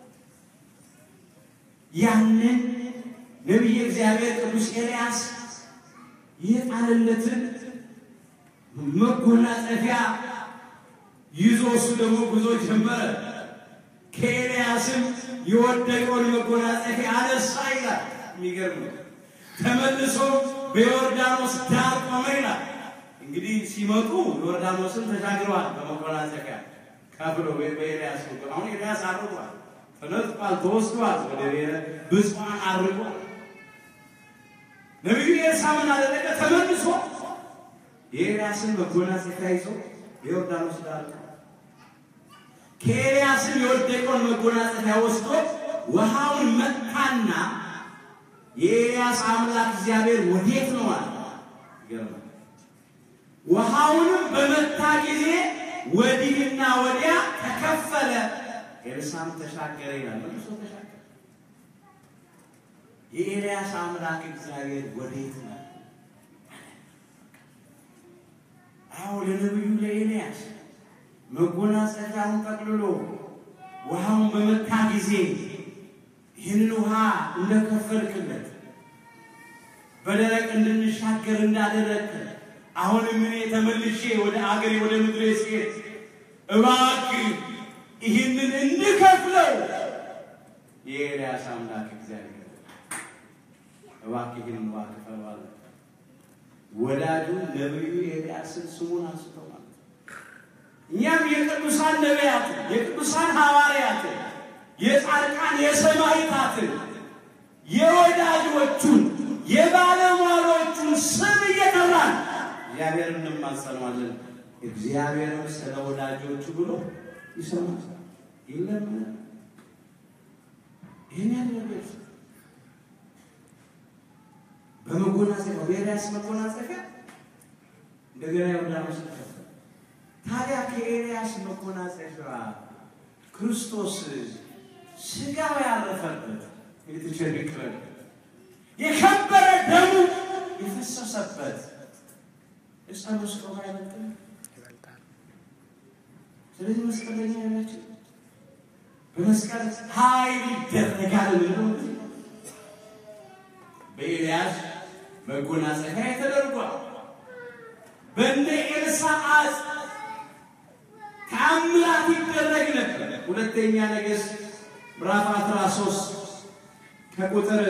ያንን ነቢየ እግዚአብሔር ቅዱስ ኤልያስ የጣለለትን መጎናጸፊያ ይዞ እሱ ደግሞ ጉዞ ጀመረ። ከኤልያስም የወደቀውን መጎናጸፊያ አነሳ ይላል። የሚገርም ነው። ተመልሶ በዮርዳኖስ ዳር ቆመ ይላል። እንግዲህ ሲመጡ ዮርዳኖስን ተሻግረዋል በመጎናጸፊያ ከፍሎ በኤልያስ በኩል። አሁን ኤልያስ አርጓል፣ ተነጥቋል፣ ተወስዷል፣ ወደ ብሔረ ብፁዓን አርጓል። ነቢዩ ኤልሳ ምን አደረገ? ተመልሶ የኤልያስን መጎናጸፊያ ይዞ በዮርዳኖስ ዳር ከኤልያስም የወደቀውን መጎናጸፊያ ወስዶ ውሃውን መታና የኤልያስ አምላክ እግዚአብሔር ወዴት ነው አለ። ይገርማል። ውሃውንም በመታ ጊዜ ወዲህና ወዲያ ተከፈለ፣ ኤልሳም ተሻገረ ይላል። መልሶ ተሻገረ። የኤልያስ አምላክ እግዚአብሔር ወዴት ነው? አዎ ለነቢዩ ለኤልያስ መጎናጸፊያውን ጠቅልሎ ውሃውን በመታ ጊዜ ይህንን ውሃ እንደከፈልክለት በደረቅ እንድንሻገር እንዳደረግክ አሁንም እኔ ተመልሼ ወደ አገሬ ወደ ምድሬ ስሄድ እባክህ ይህንን እንከፍለው የኤልያስ አምላክ እግዚአብሔር እባክህ ይህንን ውሃ ክፈለው አለ። ወዳጁ ነቢዩ ኤልያስን ስሙን አንስቶ ማለት ነው። እኛም የቅዱሳን ነቢያትን የቅዱሳን ሐዋርያትን የጻድቃን የሰማዕታትን የወዳጆቹን የባለሟሎቹን ስም እየጠራን እግዚአብሔር እንማጸነዋለን። እግዚአብሔርም ስለ ወዳጆቹ ብሎ ይሰማል፣ ይለምናል። ይህን ያደረገች በመጎናጸፊያ በኤልያስ መጎናጸፊያ እንደገና ዮርዳኖስ ተከፈለ። ታዲያ ከኤልያስ መጎናጸፊያ ክርስቶስ ስጋው ያረፈበት የተቸነከረ የከበረ ደሙ የፈሰሰበት ዕፀ መስቀሉ አይበልጥም? ይበልጣል። ስለዚህ መስቀለኛ ያላቸው በመስቀል ኃይል ይደረጋል ብለው በኤልያስ መጎናጸፊያ ተደርጓል። በእነ ኤልሳ አጽ ተአምራት ይደረግ ነበር። ሁለተኛ ነገሥት ምዕራፍ 13 ከቁጥር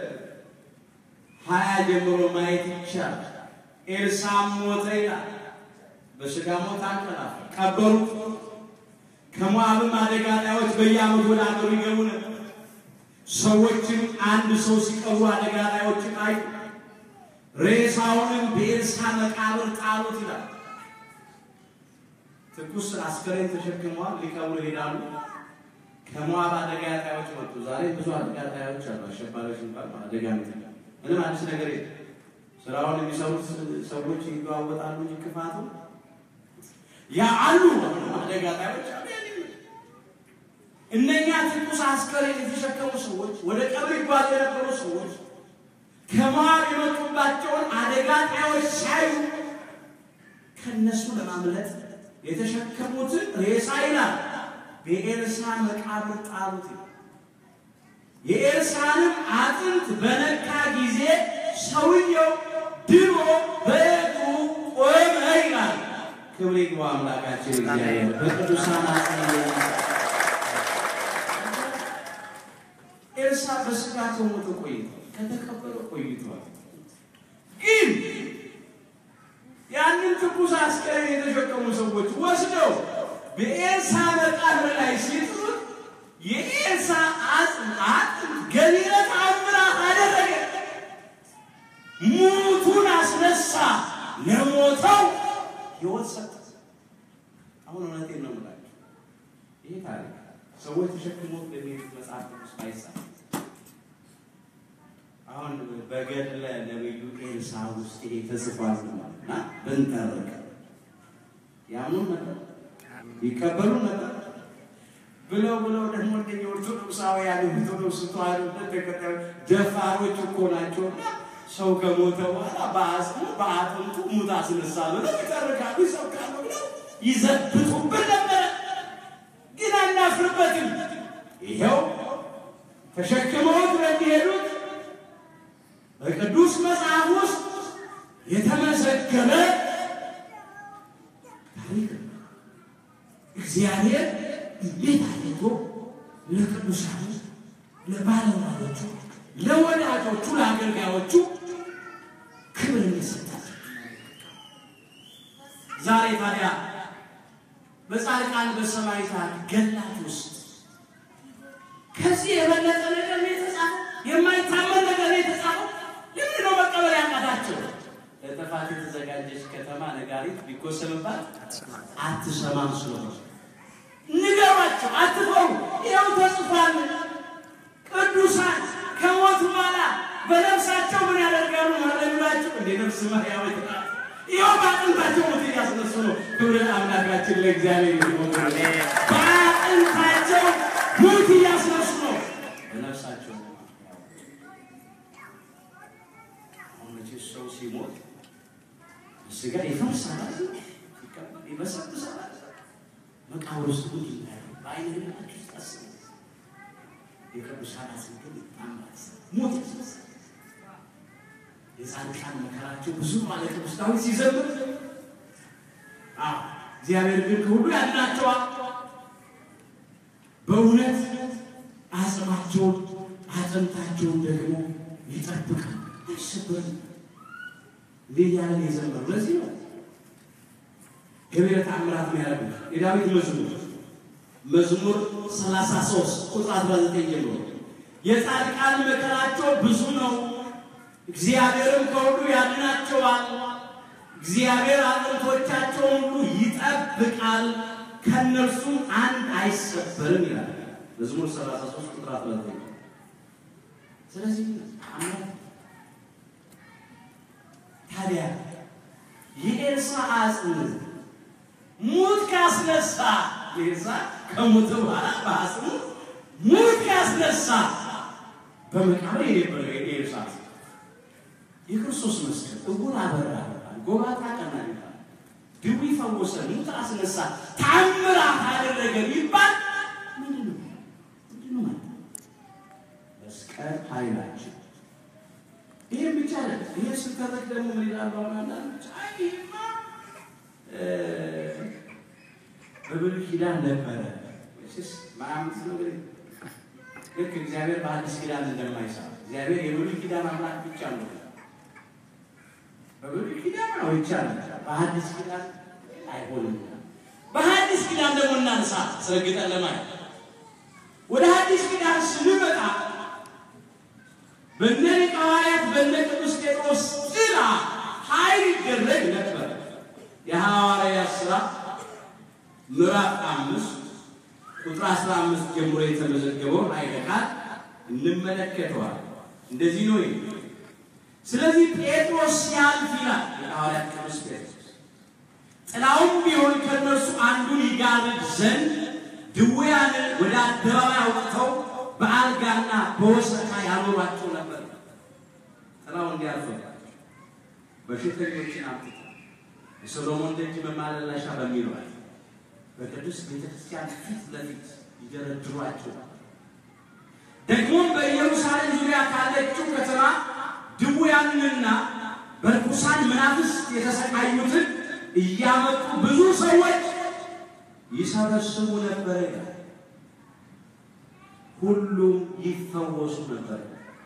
ሀያ ጀምሮ ማየት ይቻላል። ኤልሳም ሞተ ይላል። በሥጋ ሞት አንቀላፋ፣ ቀበሩት። ከሞዓብም አደጋ ጣዮች በየዓመቱ ወደ አገሩ ይገቡ ነበር። ሰዎችም አንድ ሰው ሲቀብሩ አደጋ ጣዮችን አዩ። ሬሳውንም በኤልሳ መቃብር ጣሉት ይላል። ትኩስ አስከሬን ተሸክመዋል፣ ሊቀብሩ ይሄዳሉ። ከሞዓብ አደጋ ጣዮች መጡ። ዛሬ ብዙ አደጋ ጣዮች አሉ። አሸባሪዎች እንኳን አደጋ ምትል ምንም አዲስ ነገር የለም። ስራውን የሚሰሩት ሰዎች ይለዋወጣሉ እንጂ ክፋቱ ያ አሉ አደጋ ጣዮች አሉ። እነኛ ትኩስ አስከሬን የተሸከሙ ሰዎች ወደ ቀብር ይጓዙ የነበሩ ሰዎች ከሞዓብ የመጡባቸውን አደጋ ጣዮች ሲያዩ ከነሱ ለማምለጥ የተሸከሙትን ሬሳ ይላል በኤልሳ መቃብር ጣሉት። የኤልሳንም አጥንት በነካ ጊዜ ሰውየው ድኖ በእጁ ቆመ ይላል። ክብር ይግባው አምላካችን እግዚአብሔር በቅዱሳን አጽናኝ ኤልሳ በስጋ ከሞተ ቆይቷል፣ ከተቀበረ ቆይቷል። ግን ያንን ትኩስ አስከሬን የተሸከሙ ሰዎች ወስደው በኤልሳ መቃብር ላይ ሲጥሉት የኤልሳ አጥንት ገቢረ ተአምራት አደረገ። ሙቱን አስነሳ፣ ለሞተው ሕይወት ሰጠ። አሁን እውነቴን ነው የምላቸው ይህ ታሪክ ሰዎች ተሸክሞት በሚሄዱት መጽሐፍ ቅዱስ አይጻፍም። አሁን በገድለ ነቢዩ ኤልሳ ውስጥ ይሄ ተጽፏል እና ብንተርክ ያምኑ ነበር፣ ይቀበሉ ነበር ብለው ብለው ደግሞ እንደኛ ኦርቶዶክሳውያን ኦርቶዶክስ ተዋሕዶ ተከታዮች ደፋሮች እኮ ናቸው። ሰው ከሞተ በኋላ በአጽሙ በአጥንቱ ሙት አስነሳ ብለው ይተርካሉ፣ ይሰብካሉ ብለው ይዘብጡብን ነበረ። ግን አናፍርበትም። ይኸው ተሸክመውት በሚሄዱት በቅዱስ መጽሐፍ ውስጥ የተመዘገበ ታሪክ ነው። እግዚአብሔር እንዴት አድርጎ ለቅዱሳኑ፣ ለባለሟሎቹ፣ ለወዳጆቹ፣ ለአገልጋዮቹ ክብር እንደሰጣቸው ዛሬ ታዲያ በጻድቃን በሰማዕታት ገድላት ውስጥ ከዚህ የበለጠ ነገር ነው የተጻፈው? የማይታመን ነገር ነው የተጻፈው? ለምንድን ነው መቀበል ያቃታቸው? ለጥፋት የተዘጋጀች ከተማ ነጋሪት ቢኮሰምባት አትሰማም ስለሆነ ንገሯቸው፣ አትፈሩ። ይኸው ተጽፏል። ቅዱሳን ከሞት በኋላ በነፍሳቸው ምን ያደርጋሉ? ማለላቸው እንደ ነፍስ ማያወት ይኸው በአጥንታቸው ሞት እያስነሱ ነው። ክብር አምላካችን ለእግዚአብሔር ይሁን። በአጥንታቸው ሞት እያስነሱ ነው። በነፍሳቸው አሁን መቼስ ሰው ሲሞት ስጋ ይፈርሳል፣ ይበሰብሳል። መቃብር ውስጥ ቁጭ ይላል። በአይነ ህሊናችሁ ውስጥ አስቡ። የቅዱሳን አጽም ግን ይታማል፣ ሞት ያስነሳል። የጻድቃን መከራቸው ብዙ ማለት ቅዱስ ዳዊት ሲዘምር፣ አዎ እግዚአብሔር ግን ከሁሉ ያድናቸዋል። በእውነት አጽማቸውን አጥንታቸውን ደግሞ ይጠብቃል፣ አይሰበርም። እንዴት ያለን የዘመሩ ለዚህ ነው ገቢረ ተአምራት ነው ያደረጉት። የዳዊት መዝሙር መዝሙር 33 ቁጥር 19 ጀምሮ የጻድቃን መከራቸው ብዙ ነው፣ እግዚአብሔርም ከሁሉ ያድናቸዋል። እግዚአብሔር አጥንቶቻቸውን ሁሉ ይጠብቃል፣ ከእነርሱም አንድ አይሰበርም ይላል መዝሙር 33 ቁጥር 19 ስለዚህ አምላክ ታዲያ የኤልሳ አጽም ሙት ካስነሳ ኤልሳ ከሞተ በኋላ በአጽሙ ሙት ካስነሳ በመቃብር የነበረው የኤልሳ አጽም የክርስቶስ መስቀል እውር አበራ፣ ጎባጣ ቀና ይባል፣ ድዊ ፈወሰ፣ ሙት አስነሳ፣ ታምራት አደረገ ይባል ምንድን ነው? ምንድን ነው ማለት ነው? መስቀል ኃይላችን ይህም ብቻ ነ ይህ ስተረክ ደግሞ ምን ይላሉ? አሁን አንዳንዶች አይ ይህማ በብሉይ ኪዳን ነበረ ስ ማምት ነው እንግዲህ ልክ እግዚአብሔር በአዲስ ኪዳን እንደማይሰራ እግዚአብሔር የብሉይ ኪዳን አምላክ ብቻ ነው። በብሉይ ኪዳን ነው ይቻላል፣ በአዲስ ኪዳን አይሆንም። በአዲስ ኪዳን ደግሞ እናንሳ ስረግጠን ለማየት ወደ አዲስ ኪዳን ስንመጣ በነ ሊቀ ሐዋርያት በነ ቅዱስ ጴጥሮስ ጥላ ኃይል ይደረግ ነበር። የሐዋርያት ሥራ ምዕራፍ አምስት ቁጥር አስራ አምስት ጀምሮ የተመዘገበውን ኃይለ ቃል እንመለከተዋል። እንደዚህ ነው። ስለዚህ ጴጥሮስ ሲያልፍ ይላል የሐዋርያት ቅዱስ ጴጥሮስ ጥላውም ቢሆን ከእነርሱ አንዱን ይጋርድ ዘንድ ድውያንን ወደ አደባባይ አውጥተው በአልጋና በወሰካ ያኖሯቸው ነበር። ጥላው እንዲያልፍባቸው በሽተኞችን አምጥተው የሰሎሞን ደጅ መማለላሻ በሚሏል በቅዱስ ቤተክርስቲያን ፊት ለፊት ይደረድሯቸው። ደግሞም በኢየሩሳሌም ዙሪያ ካለችው ከተማ ድውያንንና በርኩሳን መናፍስት የተሰቃዩትን እያመጡ ብዙ ሰዎች ይሰበስቡ ነበር ይላል። ሁሉም ይፈወሱ ነበር።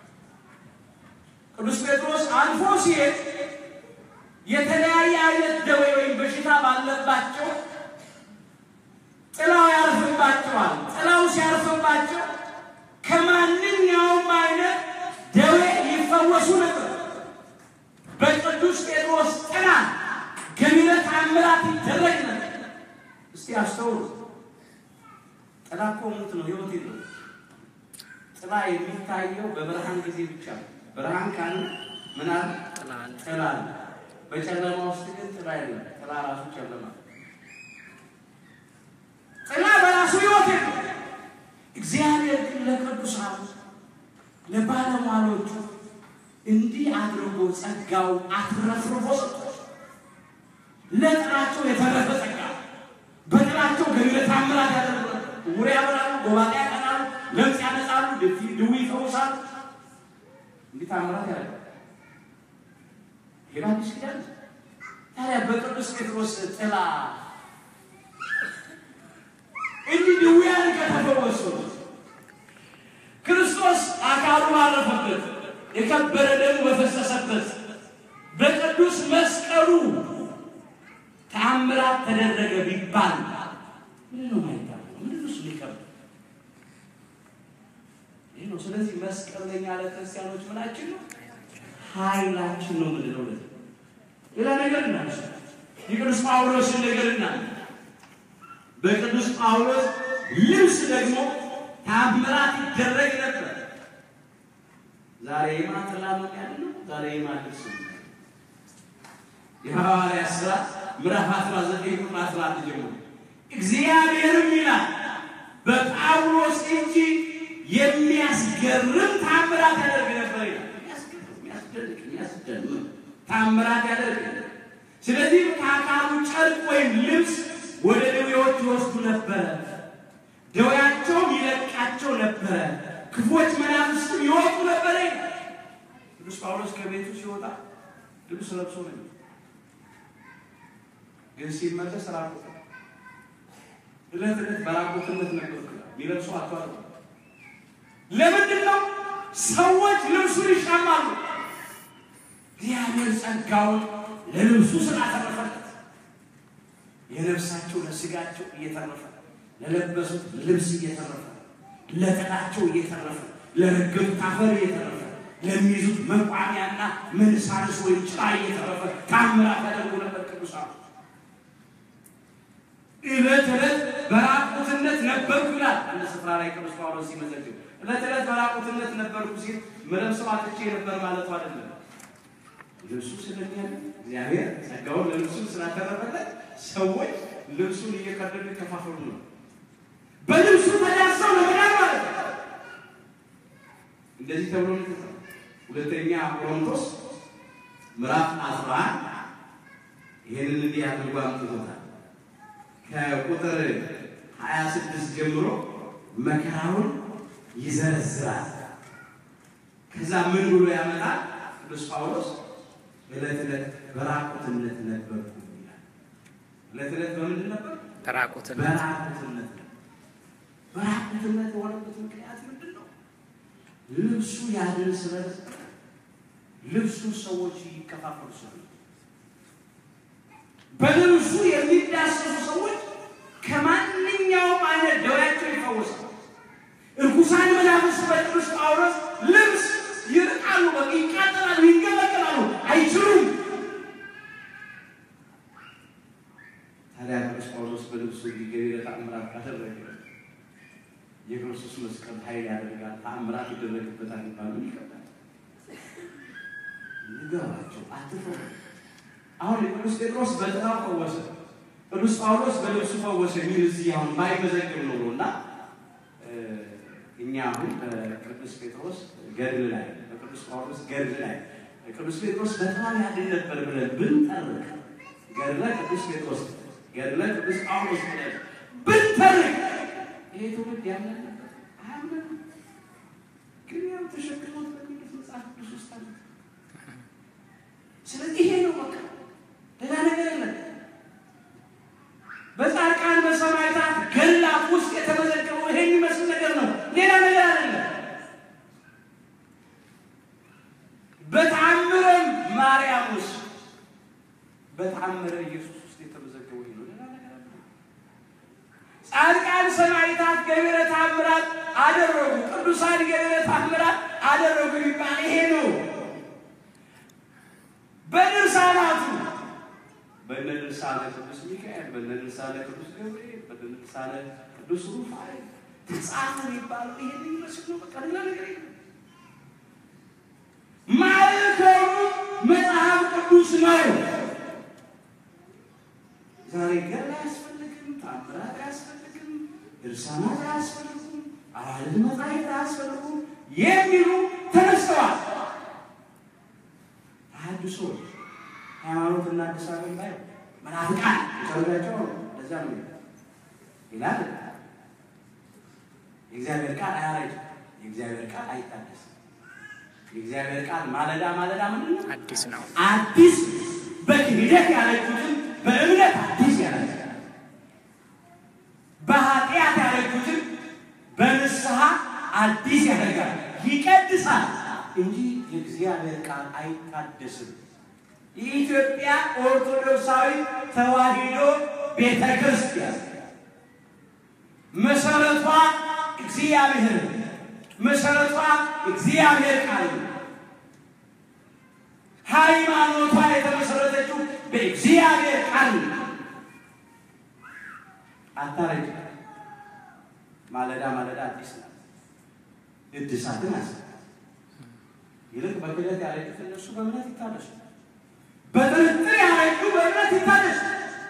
ቅዱስ ጴጥሮስ አልፎ ሲሄድ የተለያየ አይነት ደዌ ወይም በሽታ ባለባቸው ጥላው ያርፍባቸዋል። ጥላው ሲያርፍባቸው ከማንኛውም አይነት ደዌ ይፈወሱ ነበር። በቅዱስ ጴጥሮስ ጥላ ገቢረ ተአምራት ይደረግ ነበር። እስቲ አስተውሉ። ጥላ እኮ ሙት ነው፣ ህይወት የለውም። ጥላ የሚታየው በብርሃን ጊዜ ብቻ ነው። ብርሃን ካለ ምን አለ? ጥላ አለ። በጨለማ ውስጥ ግን ጥላ የለም። ጥላ ራሱ ጨለማ ጥላ በራሱ ህይወት የለም። እግዚአብሔር ግን ለቅዱሳኑ ለባለሟሎቹ እንዲህ አድርጎ ጸጋው አትረፍርፎ ሰጥቷል። ለጥላቸው የተረፈ ጸጋ በጥላቸው ገቢረ ተአምራት ያደርጋሉ። ዕውር ያበራሉ፣ ጎባጣ ያቀናሉ፣ ለምጽ ያነጻሉ፣ ድውይ ይፈውሳሉ። እንዲህ ተአምራት ያደርጋሉ። ይሄ በአዲስ ኪዳን ታዲያ በቅዱስ ጴጥሮስ ጥላ ድውያን ከተፈወሱ ክርስቶስ አካሉ ባረፈበት የከበረ ደሙ በፈሰሰበት በቅዱስ መስቀሉ ተአምራት ተደረገ ቢባል ምንድን ነው ማይባለው? ምንድን ነው እሱ ሊከብድ? ይህ ነው። ስለዚህ መስቀል ለኛ ለክርስቲያኖች ምናችን ነው? ኃይላችን ነው። ምንድን ነው? ለዚህ ሌላ ነገር እናንሳ። የቅዱስ ጳውሎስን ነገር እናንሳ። በቅዱስ ጳውሎስ ልብስ ደግሞ ታምራት ይደረግ ነበር። ዛሬ የማን ጥላ ነው ያለ ነው? ዛሬ የማን ልብስ ነው? የሐዋርያት ሥራ ምዕራፍ 19 ቁጥር 14 ጀምሮ እግዚአብሔርም ይላል በጳውሎስ እጅ የሚያስገርም ታምራት ያደርግ ነበር ይላል። የሚያስደንቅ የሚያስደንቅ ታምራት ያደርግ ነበር። ስለዚህ ከአካሉ ጨርቅ ወይም ልብስ ወደ ደዌዎች ይወስዱ ነበረ፣ ደዌያቸውም ይለቃቸው ነበረ፣ ክፎች መናፍስትም ይወጡ ነበረ ይላል። ቅዱስ ጳውሎስ ከቤቱ ሲወጣ ልብስ ለብሶ ነው ግን ሲመለስ ራቁት እለት እለት በራቁትነት ነበር የሚለብሱ አቷል። ለምንድን ነው ሰዎች ልብሱን ይሻማሉ? እግዚአብሔር ጸጋውን ለልብሱ ስላተረፈለት የነፍሳቸው ለስጋቸው እየተረፈ ለለበሱት ልብስ እየተረፈ ለጥላቸው እየተረፈ ለረገጡት አፈር እየተረፈ ለሚይዙት መቋሚያና መንሳርስ ወይም ጭራ እየተረፈ ታምራት ያደርጉ ነበር ቅዱሳን። ዕለት ዕለት በራቁትነት ነበርኩ ይላል። አንድ ስፍራ ላይ ቅዱስ ጳውሎስ ሲመዘግብ ዕለት ዕለት በራቁትነት ነበርኩ ሲል መለብሰው አጥቼ ነበር ማለቱ አይደለም። ልብሱ ስለሚያለ እግዚአብሔር ጸጋውን ለልብሱ ስላተረፈለት ሰዎች ልብሱን እየቀደዱ ይከፋፈሉ ነው። በልብሱ ተዳሰው ለመዳን ማለት ነው። እንደዚህ ተብሎ ነው የተጻፈው። ሁለተኛ ቆሮንቶስ ምዕራፍ 11 ይሄንን እንዲህ አድርጎ አምጥቶታል። ከቁጥር 26 ጀምሮ መከራውን ይዘረዝራል። ከዛ ምን ብሎ ያመጣል? ቅዱስ ጳውሎስ ዕለት ዕለት በራቁትነት ነበርኩ ይላል። ዕለት ዕለት በምንድን ነበር? በራቁትነት በራቁትነት ነው። በራቁትነት የሆነበት ምክንያት ምንድን ነው? ልብሱ ያድን ስለነበረ ልብሱ ሰዎች ይከፋፈሉ ስለ በልብሱ የሚዳሰሱ ሰዎች ከማንኛውም አይነት ደዌያቸው ይፈወሳሉ። እርኩሳን መናፍስት በቅዱስ ጳውሎስ ልብስ ይርቃሉ፣ በቃ ይቃጠላሉ፣ ይንገበገባሉ፣ አይችሉም። ታዲያ ቅዱስ ጳውሎስ በልብሱ ገቢረ ተአምራት ካደረገ የክርስቶስ መስቀል ኃይል ያደርጋል፣ ተአምራት ይደረግበታል ይባሉ ይከብዳል። ንገሯቸው፣ አትፈሩ። አሁን ቅዱስ ጴጥሮስ በጥራው ፈወሰ፣ ቅዱስ ጳውሎስ በልብሱ ፈወሰ የሚል እዚህ አሁን ባይመዘግብ ኖሮ እና እኛ አሁን በቅዱስ ጴጥሮስ ገድል ላይ በቅዱስ ጳውሎስ ገድል ላይ ቅዱስ ጴጥሮስ በጥራው ያድን ነበር ብለን ብንጠርቅ ገድለ ቅዱስ ጴጥሮስ ገድለ ቅዱስ ጳውሎስ ብለን ብንተርክ ይሄ ትውልድ ያምን ነበር አያምንም። ግን ያው ተሸክሞት በሚሉት መጽሐፍ ቅዱስ ውስጥ አለ። ስለዚህ ይሄ ነው በቃ ሌላ ነገር የለም። በጻድቃን በሰማዕታት ገድላት ውስጥ የተመዘገበው ይሄ የሚመስል ነገር ነው። ሌላ ነገር አይደለም። በተአምረ ማርያም ውስጥ በተአምረ ኢየሱስ ውስጥ የተመዘገበው ይሄ ነው። ሌላ ነገር አይደለም። ጻድቃን ሰማዕታት ገቢረ ተአምራት አደረጉ፣ ቅዱሳን ገቢረ ተአምራት አደረጉ የሚባል ይሄ ነው። በድርሳናቱ በነ ድርሳነ ቅዱስ ሚካኤል፣ በነ ድርሳነ ቅዱስ ገብርኤል፣ በነ ድርሳነ ቅዱስ ሩፋኤል ተጻፈ የሚባለው ይሄን የሚመስል ነው። በቃ ሌላ ነገር የለም። ማዕከሉ መጽሐፍ ቅዱስ ነው። ዛሬ ገድል አያስፈልግም፣ ተአምራት አያስፈልግም፣ ድርሳናት አያስፈልጉም፣ አዋልድ መጻሕፍት አያስፈልጉም የሚሉ ተነስተዋል። ተሐድሶች ሃይማኖት እናድሳለን ላይ መናፍቃን ሰውዳቸው ለዛ ነው ይላል። የእግዚአብሔር ቃል አያረጅም፣ የእግዚአብሔር ቃል አይታደስም። የእግዚአብሔር ቃል ማለዳ ማለዳ ምንድን ነው? አዲስ ነው። አዲስ በክህደት ያረጁትን በእምነት አዲስ ያደርጋል። በኃጢአት ያረጁትን አዲስ ያደርጋል፣ ይቀድሳል እንጂ የእግዚአብሔር ቃል አይታደስም። የኢትዮጵያ ኦርቶዶክሳዊ ተዋሕዶ ቤተ ክርስቲያን መሰረቷ እግዚአብሔር መሰረቷ እግዚአብሔር ቃል ነው። ሃይማኖቷ የተመሰረተችው በእግዚአብሔር ቃል ነው። አታረጅ ማለዳ ማለዳ አዲስ ናት። እድሳትን አስ ይልቅ በክደት ያረጁት እነሱ በእምነት ይታደሱ፣ በጥርጥር ያረጁ በእምነት ይታደሱ፣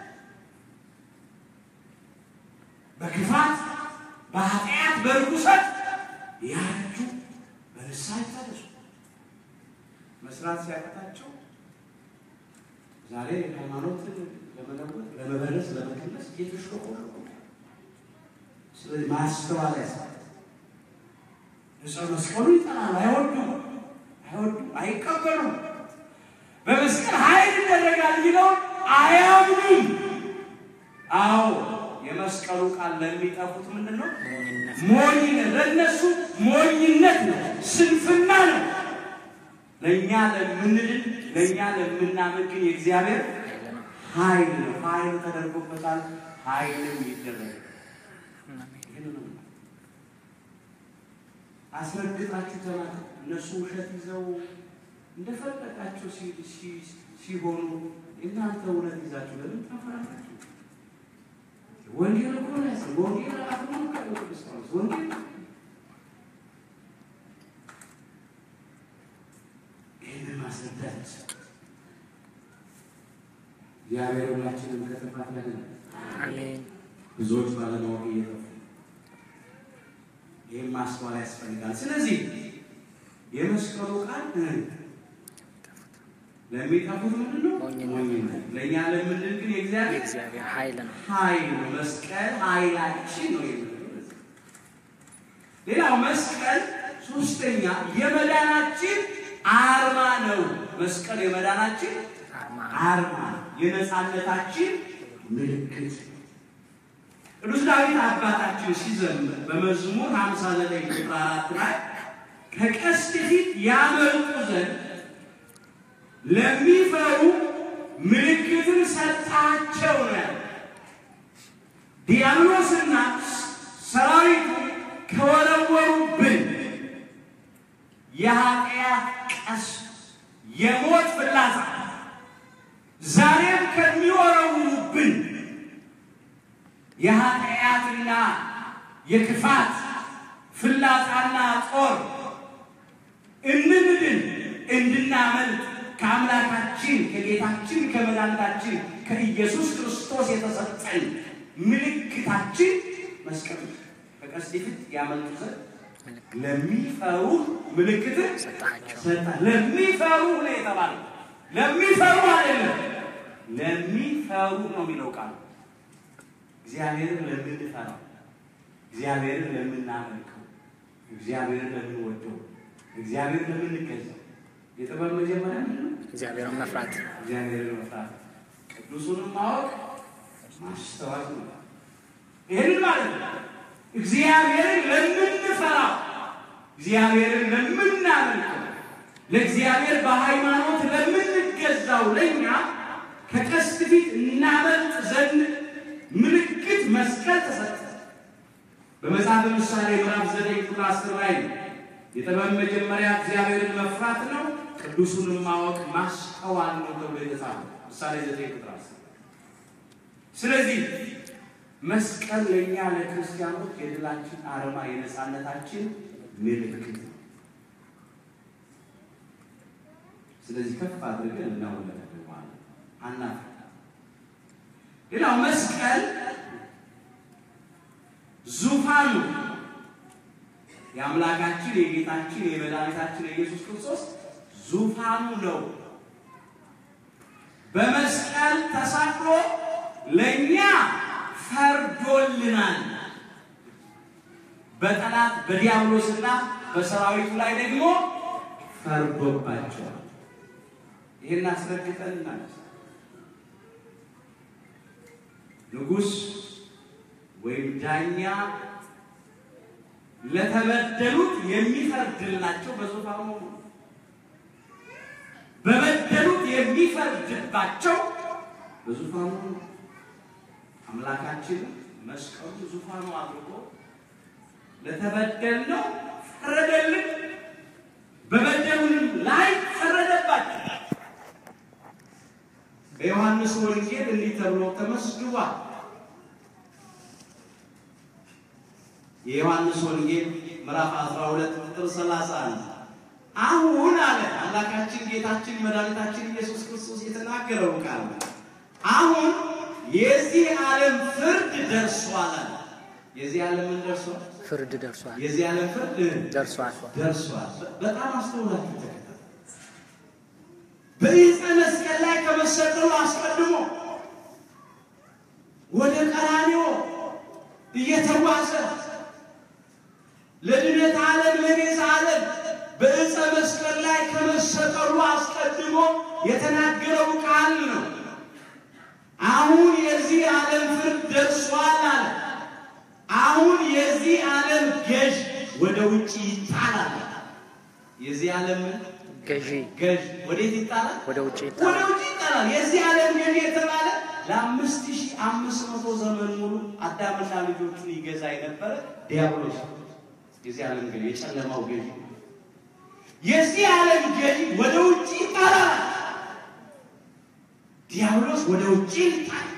በክፋት በኃጢአት በርኩሰት ያረጁ በንስሐ ይታደሱ። መስራት ሲያቀታቸው ዛሬ ሃይማኖትን ለመለወጥ ለመበረዝ ለመቀነስ እየተሽቆቆቁ ስለዚህ ማስተዋል ያስፈልጋል። እፀ መስቀሉ ይጠላሉ፣ አይወዱም፣ አይወዱም፣ አይቀበሉም። በመስቀል ኃይል ይደረጋል የሚለው አያምኑም። አዎ የመስቀሉ ቃል ለሚጠፉት ምንድን ነው? ሞኝነት። ለእነሱ ሞኝነት ነው፣ ስንፍና ነው። ለእኛ ለምንድን ለእኛ ለምናምን ግን የእግዚአብሔር ኃይል ነው። ኃይል ተደርጎበታል። ኃይልም ይደረግ አስረግጣችሁ ተናገሩ። እነሱ ውሸት ይዘው እንደፈለጋቸው ሲሆኑ እናንተ እውነት ይዛችሁ ለምን ታፈራላችሁ? ወንጌል እኮ ነው ያስ ወንጌል አሁን ቅዱስ ጳውሎስ ወንጌል ይህንን ማስረዳት እግዚአብሔር ሁላችንም ከጥፋት ያድነን። አሜን። ብዙዎች ባለማወቅ እየጠፉ ይህም ማስተዋል ያስፈልጋል። ስለዚህ የመስቀሉ ቃል ለሚጠፉት ምንድን ነው? ሞኝነት። ሞኝነት። ለእኛ ለምንድን ግን የእግዚአብሔር የእግዚአብሔር ኃይል ነው። ኃይል ነው። መስቀል ኃይላችን ነው የምንለው። ሌላው መስቀል ሶስተኛ የመዳናችን አርማ ነው። መስቀል የመዳናችን አርማ አርማ የነፃነታችን ምልክት ነው። ቅዱስ ዳዊት አባታችን ሲዘምር በመዝሙር 59 ቁጥር 4 ላይ ከቀስት ፊት ያመልጡ ዘንድ ለሚፈሩ ምልክትን ሰጣቸው ነው ያለው። ዲያብሎስና ሰራዊቱ ከወረወሩብን የኃጢአት ቀስት የሞት ፍላጻ ዛሬም ከሚወረውሩብን የኃጢአትና የክፋት ፍላጻና ጦር እንድንድን እንድናመልጥ ከአምላካችን ከጌታችን ከመድኃኒታችን ከኢየሱስ ክርስቶስ የተሰጠን ምልክታችን መስቀል ነው። በቀስት ፊት ያመልጡ ዘንድ ለሚፈሩ ምልክትን ሰጣቸው። ሰጣ። ለሚፈሩ ነው የተባለው። ለሚፈሩ አይደለም፣ ለሚፈሩ ነው የሚለው ቃል። እግዚአብሔርን ለምንፈራው፣ እግዚአብሔርን ለምናመልከው፣ እግዚአብሔርን ለምንወደው፣ እግዚአብሔርን ለምንገዛው የጥበብ መጀመሪያ ምንድን ነው? እግዚአብሔርን መፍራት እግዚአብሔርን መፍራት፣ ቅዱሱንም ማወቅ ማስተዋል ነው። ይህንን ማለት ነው እግዚአብሔርን ለምንፈራው፣ እግዚአብሔርን ለምናመልከው፣ ለእግዚአብሔር በሃይማኖት ለምንገዛው ለእኛ ከቀስት ፊት እናመልጥ ዘንድ ምልክት መስቀል ተሰጠ። በመጽሐፈ ምሳሌ ምዕራፍ ዘጠኝ ቁጥር አስር ላይ ነው የጥበብ መጀመሪያ እግዚአብሔርን መፍራት ነው፣ ቅዱሱንም ማወቅ ማስተዋል ነው ተብሎ የተጻፈው ምሳሌ ዘጠኝ ቁጥር አስር ስለዚህ መስቀል ለእኛ ለክርስቲያኖች የድላችን አርማ የነፃነታችን ምልክት ነው። ስለዚህ ከፍ አድርገን እናውለታለን ማለት ነው። አናፍር። ሌላው መስቀል ዙፋኑ የአምላካችን የጌታችን የመድኃኒታችን የኢየሱስ ክርስቶስ ዙፋኑ ነው። በመስቀል ተሰቅሎ ለእኛ ፈርዶልናል። በጠላት በዲያብሎስና በሰራዊቱ ላይ ደግሞ ፈርዶባቸዋል። ይህን አስረግጠን እናነሳ። ንጉሥ ወይም ዳኛ ለተበደሉት የሚፈርድላቸው በዙፋኑ ነው። በበደሉት የሚፈርድባቸው በዙፋኑ ነው። አምላካችን መስቀሉ ዙፋኑ አድርጎ ለተበደልነው ፈረደልን፣ በበደሉንም ላይ ፈረደባቸው። በዮሐንስ ወንጌል እንዲህ ተብሎ ተመስግቧል። የዮሐንስ ወንጌል ምዕራፍ 12 ቁጥር 31 አሁን አለ አምላካችን ጌታችን መድኃኒታችን ኢየሱስ ክርስቶስ የተናገረው ቃል አሁን የዚህ ዓለም ፍርድ ደርሷል አለ። የዚህ ዓለም ምን ደርሷል? ፍርድ ደርሷል የዚህ ዓለም ፍርድ ደርሷል። ደርሷል። በጣም አስተውላችሁ ተከታተሉ። በዕፀ መስቀል ላይ ከመሰቀሉ አስቀድሞ ወደ ቀራንዮ እየተጓዘ ለድነት ዓለም ለቤዛ ዓለም በዕፀ መስቀል ላይ ከመሰቀሉ አስቀድሞ የተናገረው ቃል ነው። አሁን የዚህ ዓለም ፍርድ ደርሷል አለ። አሁን የዚህ ዓለም ገዥ ወደ ውጭ ይጣላል። የዚህ ዓለም ገዢ ገዥ ወዴት ይጣላል? ወደ ውጭ ወደ ይጣላል። ውጭ ይጣላል። የዚህ ዓለም ገዥ የተባለ ለአምስት ሺህ አምስት መቶ ዘመን ሙሉ አዳምና ልጆቹን ይገዛ የነበረ ዲያብሎስ የዚህ ዓለም ገዥ የጨለማው ገዥ የዚህ ዓለም ገዥ ወደ ውጭ ይጣላል። ዲያብሎስ ወደ ውጭ ይጣላል።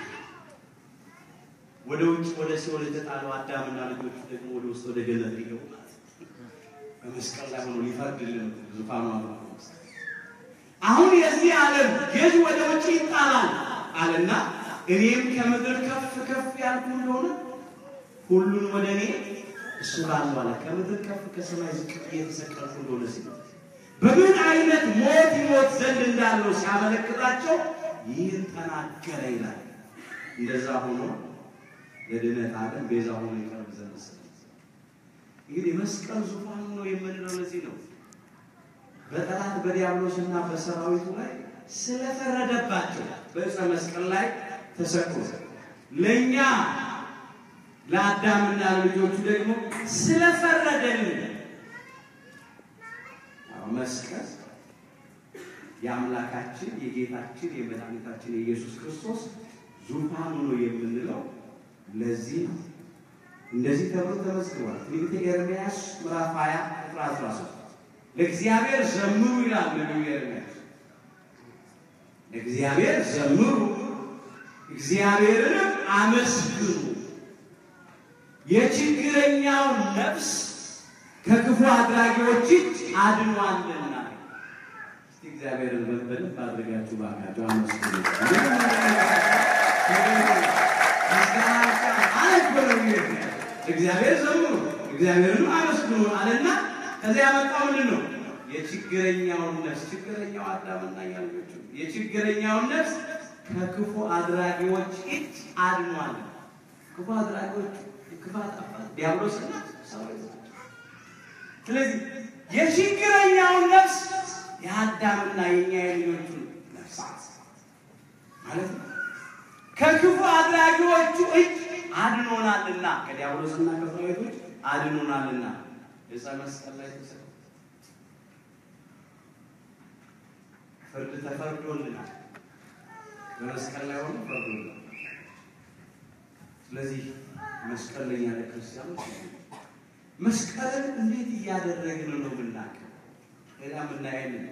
ወደ ውጭ ወደ ሲኦል የተጣለው አዳምና ልጆቹ ደግሞ ወደ ውስጥ ወደ ገነት ሊገቡ ማለት ነው። በመስቀል ላይ ሆኖ ሊፈርድልን ዙፋኑ አብሮ አሁን የዚህ ዓለም ገዥ ወደ ውጭ ይጣላል አለና እኔም ከምድር ከፍ ከፍ ያልኩ እንደሆነ ሁሉን ወደ እኔ እሱ ላሉ አለ። ከምድር ከፍ ከሰማይ ዝቅ ብዬ የተሰቀልኩ እንደሆነ ሲል በምን አይነት ሞት ይሞት ዘንድ እንዳለው ሲያመለክታቸው ይህን ተናገረ ይላል። እንደዛ ሆኖ ለድነት ዓለም ቤዛ ሆኖ ይቀርብ ዘንድ ስለ እንግዲህ መስቀል ዙፋኑ ነው የምንለው ለዚህ ነው። በጠላት በዲያብሎስና በሰራዊቱ ላይ ስለፈረደባቸው በዕፀ መስቀል ላይ ተሰቅሎ ለእኛ ለአዳምና ለልጆቹ ደግሞ ስለፈረደልን አዎ፣ መስቀል የአምላካችን የጌታችን የመድኃኒታችን የኢየሱስ ክርስቶስ ዙፋኑ ነው የምንለው ለዚህ ነው። እንደዚህ ተብሎ ተመዝግቧል። ትንቢተ ኤርምያስ ምዕራፍ 20 ቁጥር 13 ለእግዚአብሔር ዘምሩ ይላል ነቢዩ ኤርምያስ። ለእግዚአብሔር ዘምሩ እግዚአብሔርንም አመስግኑ የችግረኛውን ነፍስ ከክፉ አድራጊዎች እጅ አድኗልና። እስቲ እግዚአብሔርን በደንብ አድርጋችሁ ባካችሁ አመስግኑ። እግዚአብሔር ዘምሩ እግዚአብሔርንም አመስግኑ አለና ከዚያ ያመጣው ምንድን ነው? የችግረኛውን ነፍስ ችግረኛው አዳምና ያልጆቹ የችግረኛውን ነፍስ ከክፉ አድራጊዎች እጅ አድኗል። ክፉ አድራጊዎች ክፋት አባት ዲያብሎስና ሰራዊት ናቸው። ስለዚህ የችግረኛውን ነፍስ የአዳምና የኛ የልጆቹን ነፍሳት ማለት ነው ከክፉ አድራጊዎቹ እጅ አድኖናልና ከዲያብሎስና ከሰራዊቶች አድኖናልና ዕፀ መስቀል ላይ ተሰቅሎ ፍርድ ተፈርዶልናል። በመስቀል ላይ ሆኖ ፈርዶልናል። ስለዚህ መስቀል ለኛ ለክርስቲያኖች መስቀልን እንዴት እያደረግን ነው ብናውቅ፣ ሌላ ምናየን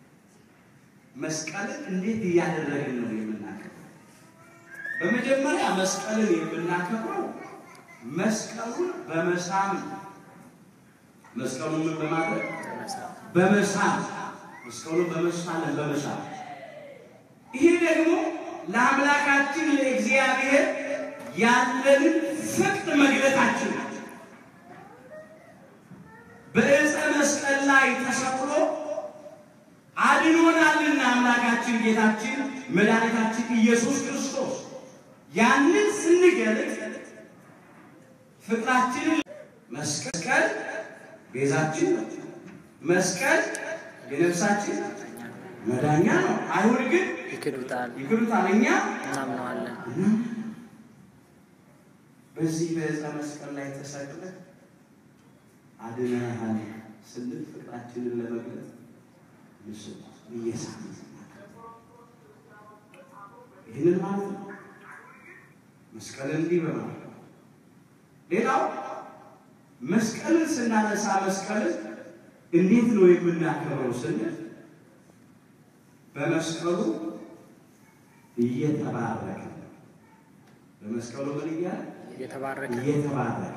መስቀልን እንዴት እያደረግን ነው የምናውቀው? በመጀመሪያ መስቀልን የምናከብረው መስቀሉን በመሳም ነው። መስቀሉን ምን በማድረግ በመሳም መስቀሉን በመሳለን በመሳም ይሄ ደግሞ ለአምላካችን ለእግዚአብሔር ያለንን ፍቅር መግለጣችን ነው። በዕፀ መስቀል ላይ ተሰቅሎ አድኖናልና አምላካችን ጌታችን መድኃኒታችን ኢየሱስ ክርስቶስ ያንን ስንገልጥ ፍቅራችንን መስቀል ቤዛችን ነው። መስቀል የነፍሳችን መዳኛ ነው። አይሁድ ግን ይክዱታል፣ ይክዱታል፣ እኛ እናምነዋለን። በዚህ በዕፀ መስቀል ላይ ተሰቅለ አድነሃል ስንል ፍቅራችንን ለመግለጽ ምስል እየሳምን ይህንን ማለት ነው። መስቀልን እንዲህ በማለት ነው። ሌላው መስቀልን ስናነሳ መስቀልን እንዴት ነው የምናከብረው ስንል በመስቀሉ እየተባረከ በመስቀሉ ምን እያለ የተባረከ እየተባረከ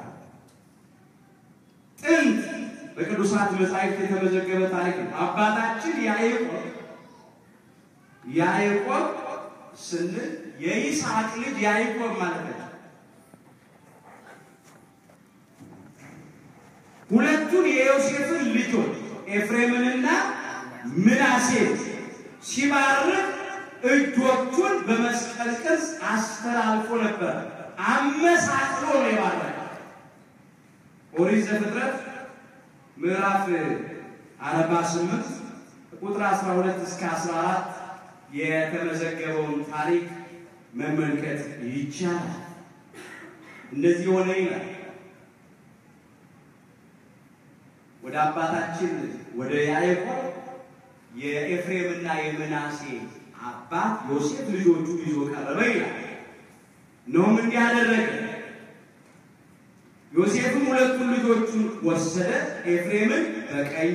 ጥንት በቅዱሳት መጻሕፍት የተመዘገበ ታሪክ ነው። አባታችን ያዕቆብ ያዕቆብ ስንል የይስሐቅ ልጅ ያዕቆብ ማለት ነው። ሁለቱን የዮሴፍን ልጆች ኤፍሬምንና ምናሴን ሲባርክ እጆቹን በመስቀል ቅርጽ አስተላልፎ ነበር። አመሳቅሎ ነው የባረከ። ኦሪት ዘፍጥረት ምዕራፍ 48 ቁጥር 12 እስከ 14 የተመዘገበውን ታሪክ መመልከት ይቻላል። እንደዚህ ሆነ ይላል። ወደ አባታችን ወደ ያዕቆብ የኤፍሬምና የምናሴ አባት ዮሴፍ ልጆቹን ይዞ ቀረበ ይላል። እነሆም እንዲህ አደረገ። ዮሴፍም ሁለቱን ልጆቹን ወሰደ፣ ኤፍሬምን በቀኝ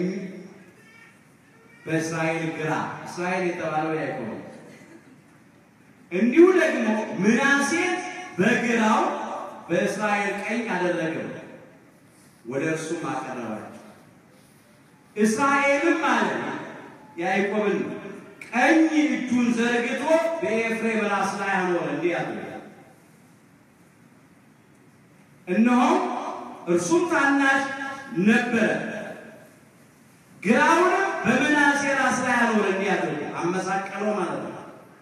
በእስራኤል ግራ፣ እስራኤል የተባለው ያዕቆብ ነው። እንዲሁ ደግሞ ምናሴን በግራው በእስራኤል ቀኝ አደረገው፣ ወደ እርሱም አቀረባቸው። እስራኤልም አለ ያዕቆብን ቀኝ እጁን ዘርግቶ በኤፍሬም ራስ ላይ አኖረ፣ እንዲህ አለ እነሆ እርሱም ታናሽ ነበረ፣ ግራውንም በምናሴ ራስ ላይ አኖረ፣ እንዲህ አለ አመሳቀለው ማለት ነው።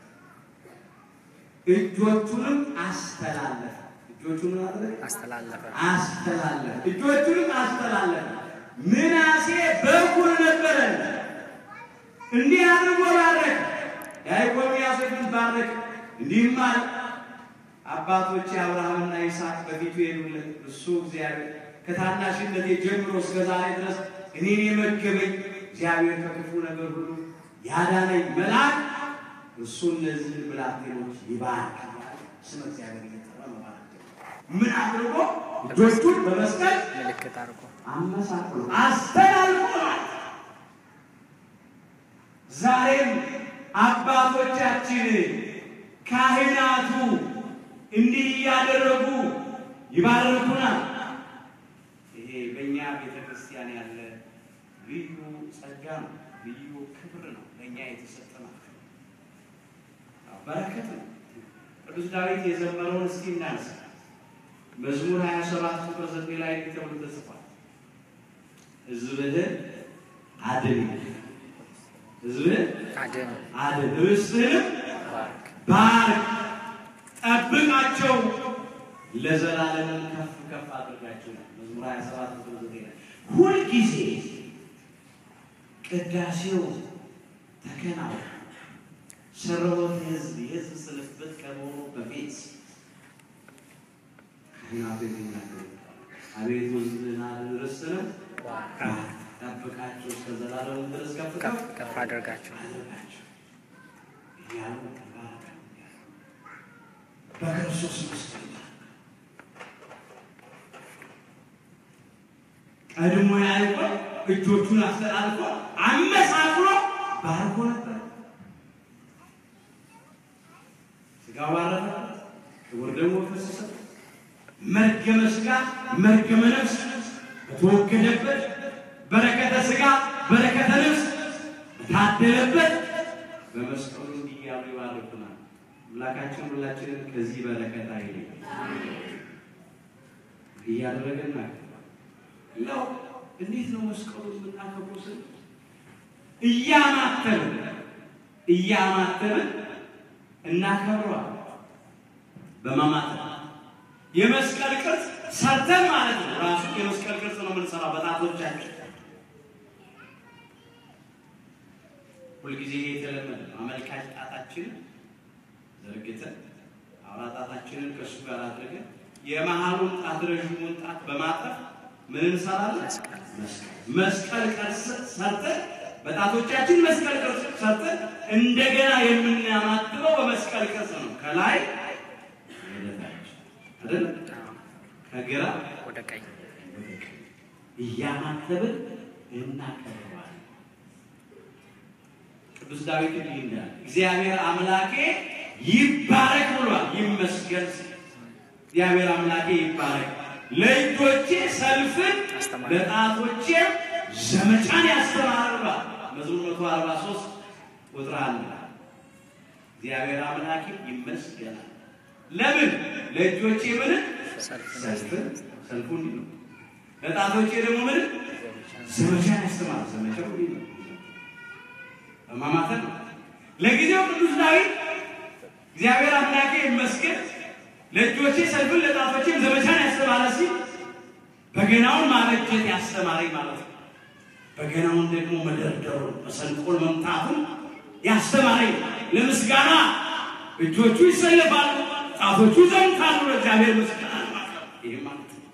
እጆቹንም አስተላለፈ። እጆቹን አደረገ አስተላለፈ። አስተላለፈ። እጆቹንም አስተላለፈ። ምናሴ በኩር ነበረ። እንዲህ አድርጎ ባረክ። ያዕቆብ ዮሴፍን ባረክ። እንዲህም አለ አባቶቼ አብርሃምና ይስሐቅ በፊቱ የሄዱለት እሱ እግዚአብሔር ከታናሽነቴ ጀምሮ እስከ ዛሬ ድረስ እኔን የመገበኝ እግዚአብሔር ከክፉ ነገር ሁሉ ያዳነኝ መልአክ እሱ እነዚህን ብላቴኖች ይባርክ። ስመ እግዚአብሔር እየጠራ መባረክ ምን አድርጎ እጆቹን በመስቀል ምልክት አድርጎ አመሳቅሎ አስተላልፏል። ዛሬም አባቶቻችን ካህናቱ እንዲህ እያደረጉ ይባርኩናል። ይሄ በእኛ ቤተ ክርስቲያን ያለ ልዩ ጸጋ ነው፣ ልዩ ክብር ነው፣ ለእኛ የተሰጠ ነው፣ በረከት ነው። ቅዱስ ዳዊት የዘመረውን እስኪ እናንሳ። መዝሙር 27 ቁጥር 9 ላይ እንዲህ ተብሎ ተጽፏል። ሕዝብህን አድን፣ ሕዝብህን አድን፣ አድን፣ ርስትህንም ባርክ፣ ባርክ፣ ጠብቃቸው፣ ለዘላለምን ከፍ ከፍ አድርጋቸው። መዝሙር 27 ቁጥር 9 ላይ ሁልጊዜ ቅዳሴው ተከናወነ። ሰረወት ሕዝብ የሕዝብ ስልፍት ከመሆኑ በፊት ካህናቱ የሚናገሩ አቤቱ ሕዝብህን አድን፣ ርስትህንም ባርክ፣ ጠብቃቸው እስከ ዘላለሙ ድረስ ከፍ ከፍ ከፍ ከፍ አድርጋቸው። አድርጋቸው እያሉ ተባረከ። በክርስቶስ መስቀል ቀድሞ ያዕቆብ እጆቹን አስተላልፎ አመሳክሮ ባርኮ ነበር። ስጋው ባረፈበት፣ ክቡር ደግሞ ፈሰሰ። መርገመ ስጋ መርገመ ነፍስ በተወገደበት በረከተ ስጋ በረከተ ነፍስ በታደለበት በመስቀሉ እንዲህ እያሉ ይባርኩናል። አምላካችን ሁላችንን ከዚህ በረከት አይለይ እያደረገና ለው እንዴት ነው መስቀሉ የምናከብረው ስል እያማተብን እያማተብን እናከብረዋል። በማማተብ የመስቀል ቅርጽ ሰርተን ማለት ነው። ራሱ የመስቀል ቅርጽ ነው የምንሰራው በጣቶቻችን። ሁልጊዜ የተለመደ ነው። አመልካች ጣታችንን ዘርግተን አውራ ጣታችንን ከእሱ ጋር አድርገን የመሃሉን ጣት ረዥሙን ጣት በማጠፍ ምን እንሰራለን? መስቀል ቅርጽ ሰርተን በጣቶቻችን መስቀል ቅርጽ ሰርተን እንደገና የምናማትበው በመስቀል ቅርጽ ነው። ከላይ ወደ ታች አይደል? ከግራ ወደ ቀኝ ወደ ቀኝ እያማተብን እናቀርባለን። ቅዱስ ዳዊት እንዲህ እንዳለ እግዚአብሔር አምላኬ ይባረክ ብሏል። ይመስገን ሲል እግዚአብሔር አምላኬ ይባረክ፣ ለእጆቼ ሰልፍን አስተማረ። ለጣቶቼም ዘመቻን ያስተማረ ብሏል። መዝሙር መቶ አርባ ሶስት ቁጥር አንድ እግዚአብሔር አምላኬ ይመስገናል። ለምን ለእጆቼ ምን ሰልፍን ሰልፍን ሰልፉ እንዲህ ነው። ለጣቶቼ ደግሞ ምን ዘመቻን ያስተማረ ዘመቻው እንዲህ ነው። በማማተር ነው። ለጊዜው ቅዱስ ዳዊት እግዚአብሔር አምላኬ ይመስገን ለእጆቼ ሰልፍን ለጣቶቼም ዘመቻን ያስተማረ ሲል በገናውን ማበጀት ያስተማረኝ ማለት ነው። በገናውን ደግሞ መደርደሩን መሰንቆን መምታቱን ያስተማረኝ ለምስጋና እጆቹ ይሰለፋሉ፣ ጣቶቹ ይዘምታሉ ለእግዚአብሔር ምስጋና ማቅረብ ይህ ማለት ነው።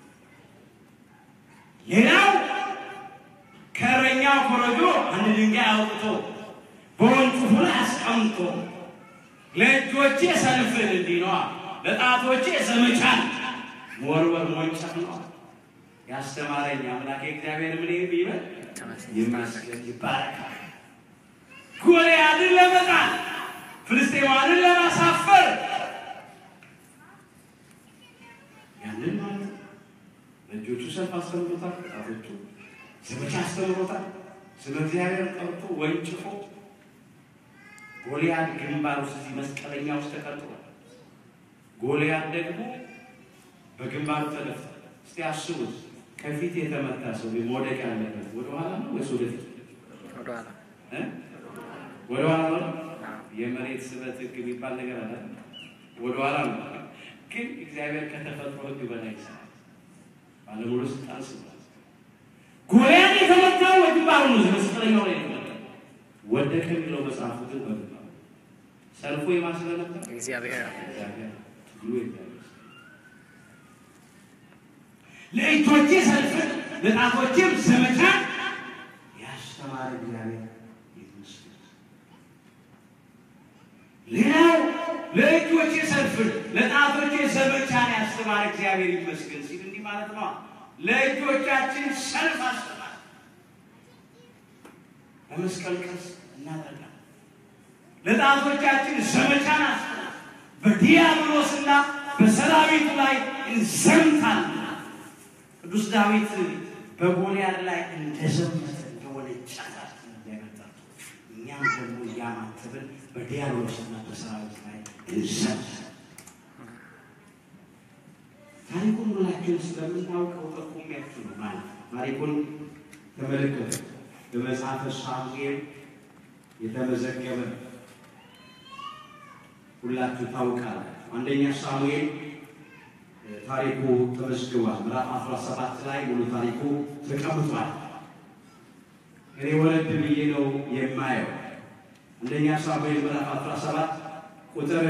ሌላው ከእረኛው ኮረጆ አንድ ድንጋይ አውጥቶ በወንጭፉ ላይ አስቀምጦ ለእጆቼ ሰልፍን እንዲህ ነዋ፣ ለጣቶቼ ዘመቻን መወርወር ሞንጨፍ ነዋ። ያስተማረኝ አምላኬ እግዚአብሔር ምን ይበል ይመስገን ይባረካል። ጎልያድን ለመጣል ፍልስጤማንን ለማሳፈር ያንን ማለት ነው። ለእጆቹ ሰልፍ አስተምሮታል፣ ጣቶቹ ዘመቻ አስተምሮታል። ስለ እግዚአብሔር ጠርቶ ወንጭፎ ጎልያድ ግንባር ውስጥ እዚህ መስቀለኛ ውስጥ ተቀጥሯል። ጎልያድ ደግሞ በግንባሩ ተደፍቷል። እስቲ አስቡት፣ ከፊት የተመታ ሰው መውደቅ ያለበት ወደኋላ ነው ወይስ ወደፊት? ወደኋላ እ? ወደኋላ ነው። የመሬት ስበት ህግ የሚባል ነገር አለ። ወደኋላ ነው። ግን እግዚአብሔር ከተፈጥሮ ህግ በላይ ይሰራል። ባለሙሉ ስልጣን ስለሆነ ጎልያድ የተመታው በግንባሩ ነው። መስቀለኛው ላይ የተመታው ወደቀ የሚለው መጽሐፉ ግን በግንባሩ ሰልፎ የማስለ ነበር እግዚአብሔር እግዚአብሔር ትግሉ እግዚአብሔር ለእጆቼ ሰልፍን ለጣቶቼም ዘመቻን ያስተማረ እግዚአብሔር ይመስገን። ሌላው ለእጆቼ ሰልፍን ለጣቶቼ ዘመቻን ያስተማረ እግዚአብሔር ይመስገን ሲል እንዲህ ማለት ነው። ለእጆቻችን ሰልፍ አስተማረ። በመስቀል ቅርጽ እናደርጋለን። ለጣቶቻችን ዘመቻን አስተማረ። በዲያብሎስና በሰራዊቱ ላይ እንዘምታለን። ቅዱስ ዳዊት በጎልያድ ላይ እንደዘመተ እንደሆነ ጫታት እንዳይመጣት እኛም ደግሞ እያማተብን በዲያብሎስና በሰራዊት ላይ እንዘምታለን። ታሪኩን ሁላችን ስለምናውቀው ጠቁሚያችሁ ነው ማለት ነው። ታሪኩን ተመልከቱ። በመጽሐፈ ሳሙኤል የተመዘገበ ነው። ሁላችሁ ታውቃላችሁ። አንደኛ ሳሙኤል ታሪኩ ተመዝግቧል። ምዕራፍ 17 ላይ ሙሉ ታሪኩ ተቀምጧል። እኔ ወረድ ብዬ ነው የማየው። አንደኛ ሳሙኤል ምዕራፍ 17 ቁጥር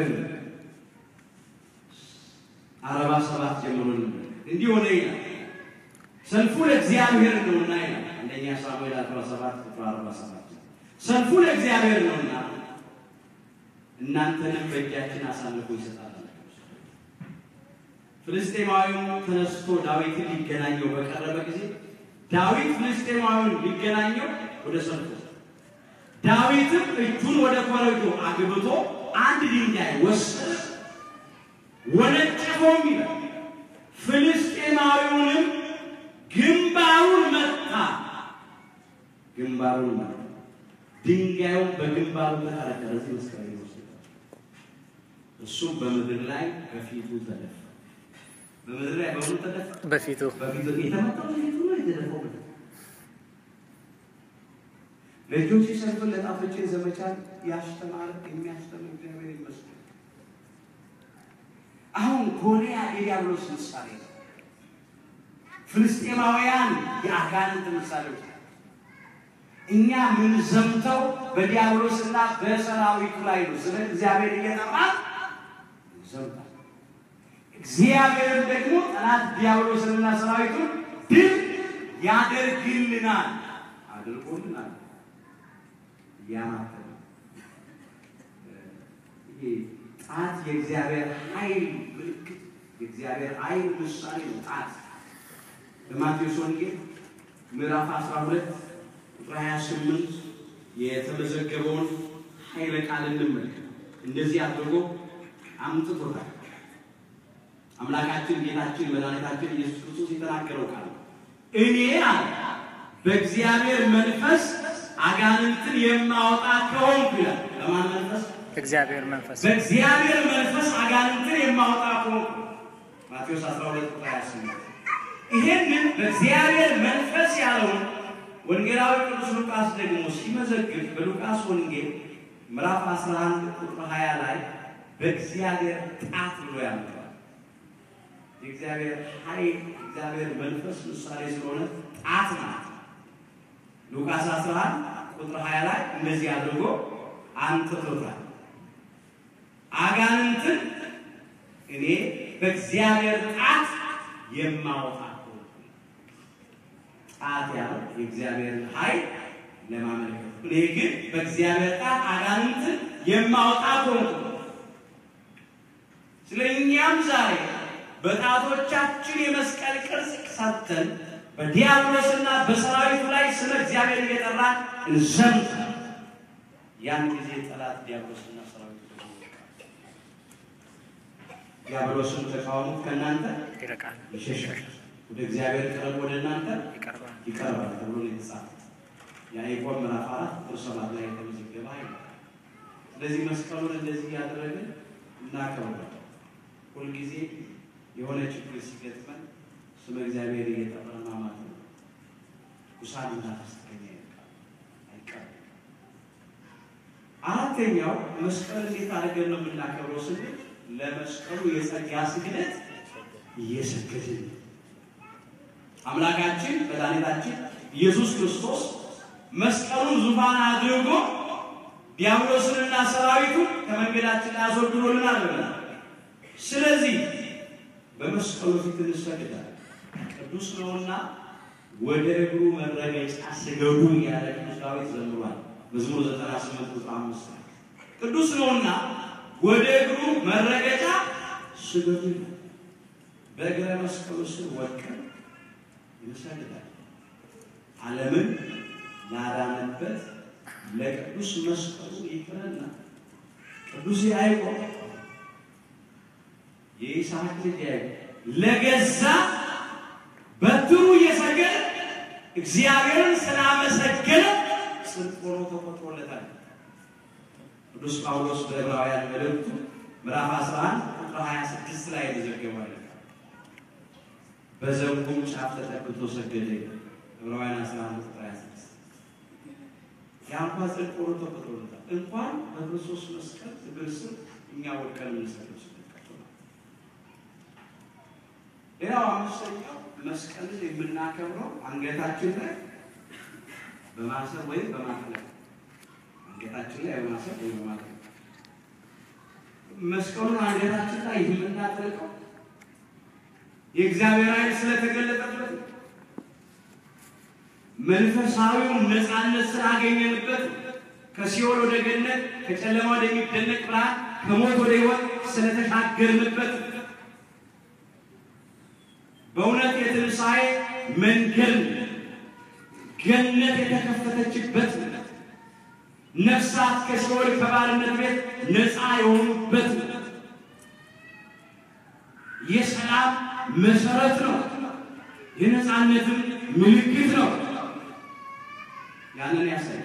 አርባ ሰባት ጀምሮ እንዲህ ሆነ ይላል። ሰልፉ ለእግዚአብሔር ነውና ይላል። አንደኛ ሳሙኤል 17 ቁጥር 47 ሰልፉ ለእግዚአብሔር ነውና እናንተንም በእጃችን አሳልፎ ይሰጣል። ፍልስጤማዊው ተነስቶ ዳዊትን ሊገናኘው በቀረበ ጊዜ ዳዊት ፍልስጤማዊውን ሊገናኘው ወደ ሰልፉ ዳዊትም እጁን ወደ ኮረጆ አግብቶ አንድ ድንጋይ ወሰደ፣ ወነጨፈውም ይላል። ፍልስጤማዊውንም ግንባሩን መታ፣ ግንባሩን መታ። ድንጋዩን በግንባሩ ተቀረቀረ። እዚህ መስቀል ይወስዳል። እሱም በምድር ላይ በፊቱ ተደፋ። በምድር ላይ በሙሉ ተደፋ። በፊቱ በፊቱ የተመታው በፊቱ ነው የተደፋው። በፊቱ ለእጆቼ ሰልፍን ለጣቶቼ ዘመቻን ያስተማረ የሚያስተምር እግዚአብሔር ይመስገን። አሁን ጎልያድ የዲያብሎስ ምሳሌ ነው። ፍልስጤማውያን የአጋንንት ምሳሌዎች ናቸው። እኛ ምን ዘምተው በዲያብሎስና በሰራዊቱ ላይ ነው። ስለ እግዚአብሔር እየጠራ ዘምታል። እግዚአብሔርም ደግሞ ጠላት ዲያብሎስንና ሰራዊቱን ድል ያደርግልናል አድርጎልናል እያማተነ ይሄ ጣት የእግዚአብሔር ኃይል ምልክት የእግዚአብሔር ኃይል ምሳሌ ነው። ጣት በማቴዎስ ወንጌል ምዕራፍ 12 ቁጥር 28 የተመዘገበውን ኃይለ ቃል እንመልከት። እንደዚህ አድርጎ አምጥቶታል። አምላካችን ጌታችን መድኃኒታችን ኢየሱስ ክርስቶስ የተናገረው ቃል ነው። እኔ አለ በእግዚአብሔር መንፈስ አጋንንትን የማወጣ ከሆንኩ ይላል። በማን መንፈስ? እግዚአብሔር መንፈስ በእግዚአብሔር መንፈስ አጋንንትን የማወጣ ከሆንኩ ማቴዎስ 12 ቁጥር 28 ይሄንን በእግዚአብሔር መንፈስ ያለውን ወንጌላዊ ቅዱስ ሉቃስ ደግሞ ሲመዘግብ በሉቃስ ወንጌል ምዕራፍ 11 ቁጥር 20 ላይ በእግዚአብሔር ጣት ብሎ ያመጣል። የእግዚአብሔር ኃይል እግዚአብሔር መንፈስ ምሳሌ ስለሆነ ጣት ናት። ሉቃስ 11 ቁጥር 20 ላይ እንደዚህ አድርጎ አንጥቶታል። አጋንንትን እኔ በእግዚአብሔር ጣት የማወጣ ጣት ያለው የእግዚአብሔር ኃይል ለማመልከት እኔ ግን በእግዚአብሔር ጣት አጋንንትን የማወጣ ከሆንኩ ስለ እኛም ዛሬ በጣቶቻችን የመስቀል ቅርጽ ሰርተን በዲያብሎስና በሰራዊቱ ላይ ስለ እግዚአብሔር እየጠራ እንዘምት። ያን ጊዜ ጠላት ዲያብሎስና ሰራዊቱ ደግሞ ይወድቃል። ዲያብሎስን ተቃወሙት፣ ከእናንተ ይርቃል፣ ይሸሻል። ወደ እግዚአብሔር ቅረብ፣ ወደ እናንተ ይቀርባል። ይቀርባል ተብሎ ነው የተጻፈው። ያዕቆብ ምዕራፍ አራት ቁጥር ሰባት ላይ የተመዘገበ ኃይል ነው። ስለዚህ መስቀሉን እንደዚህ እያደረግን እናከብራለን። ሁልጊዜ የሆነ ችግር ሲገጥመን ስመ እግዚአብሔር እየጠራን ማማት ነው። ውሳኔና ተስተኛ ይልቃል አይቀርም። አራተኛው መስቀል እንዴት አድርገን ነው የምናከብረው ስንል ለመስቀሉ የጸጋ ስግደት እየሰገድን ነው። አምላካችን መድኃኒታችን ኢየሱስ ክርስቶስ መስቀሉን ዙፋን አድርጎ ዲያብሎስንና ሰራዊቱን ከመንገዳችን ላይ አስወግዶልናል ብለናል። ስለዚህ በመስቀሉ ፊት እንሰግዳለን። ቅዱስ ነውና ወደ እግሩ መረገጫ ስገዱ እያለ ቅዱስ ዳዊት ዘምሯል። መዝሙር 98 ቁጥር 5 ላይ ቅዱስ ነውና ወደ እግሩ መረገጫ ስገዱ ይላል። በእግረ መስቀሉ ስር ወድቀን እንሰግዳለን። ዓለምን ላዳነበት ለቅዱስ መስቀሉ ይቅርና ቅዱስ ያዕቆብ የይስሐቅ ልጅ ያዕቆብ ለገዛ በትሩ እየሰገደ እግዚአብሔርን ስላመሰገነ ጽድቅ ሆኖ ተቆጥሮለታል። ቅዱስ ጳውሎስ በዕብራውያን መልእክቱ ምዕራፍ 11 ቁጥር 26 ላይ የተዘገበው አይደል? በዘንጉም ጫፍ ተጠግቶ ሰገደ። ዕብራውያን 11 ቁጥር 26 ያ እንኳን ጽድቅ ሆኖ ተቆጥሮለታል። እንኳን በክርስቶስ መስቀል እግር ስር እኛ ወድቀን የምንሰግድ ሌላው አምስተኛው መስቀልን የምናከብረው አንገታችን ላይ በማሰር ወይም በማጥለቅ አንገታችን ላይ በማሰር ወይም በማጥለቅ መስቀሉን አንገታችን ላይ የምናጠልቀው የእግዚአብሔር ኃይል ስለተገለጠበት መንፈሳዊውን ነፃነት ስላገኘንበት ከሲኦል ወደ ገነት ከጨለማ ወደሚደነቅ ብርሃን ከሞት ወደ ሕይወት ስለተሻገርንበት በእውነት የትንሣኤ መንገድ ገነት የተከፈተችበት ነፍሳት ከሲኦል ከባርነት ቤት ነፃ የሆኑበት የሰላም መሰረት ነው። የነፃነትም ምልክት ነው። ያንን ያሳያል።